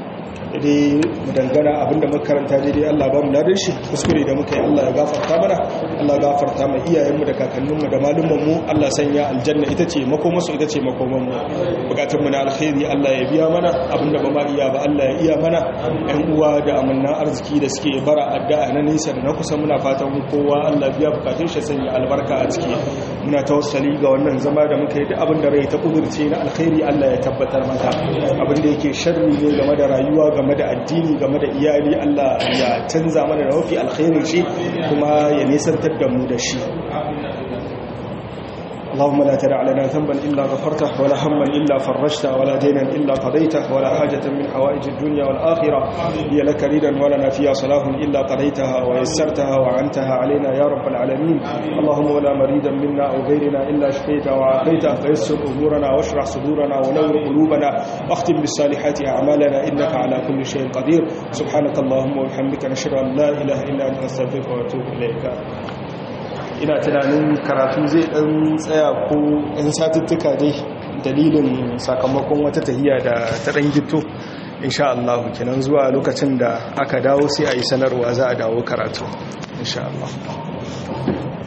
dai mu dangana abinda makaranta daidai Allah ba mu ladar shi kuskure da muka yi Allah ya gafarta mana Allah ya gafarta mai iyayenmu da kakanninmu da malumanmu Allah sanya aljanna ita ce makomasu ita ce makomanmu bukatun mu na alkhairi Allah ya biya mana abinda ba ma iya ba Allah ya iya mana ɗan uwa da amannan arziki da suke bara addu'a na nisa da na kusa muna fatan kowa Allah biya bukatun shi sanya albarka a ciki muna tawassali ga wannan zama da muka yi da abin da rai ta kudurce na alkhairi Allah ya tabbatar mata abin da yake sharri ne game da rayuwa game da addini game da iyali Allah ya canza mana da mafi alkhairin shi kuma ya nisantar da mu da shi اللهم لا تدع لنا ذنبا إلا غفرته ولا هما إلا فرجته ولا دينا إلا قضيته ولا حاجة من حوائج الدنيا والآخرة هي لك ريدا ولنا فيها صلاح إلا قضيتها ويسرتها وعنتها علينا يا رب العالمين اللهم ولا مريدا منا أو غيرنا إلا شفيته وعافيته فيسر أمورنا واشرح صدورنا ونور قلوبنا واختم بالصالحات أعمالنا إنك على كل شيء قدير سبحانك اللهم وبحمدك نشهد أن لا إله إلا أنت نستغفرك ونتوب إليك ina tunanin karatu zai dan tsaya ko in satuttuka dai dalilin sakamakon wata tahiya da ta dan gito insha Allah kenan zuwa lokacin da aka dawo sai a yi sanarwa za a dawo karatu insha Allah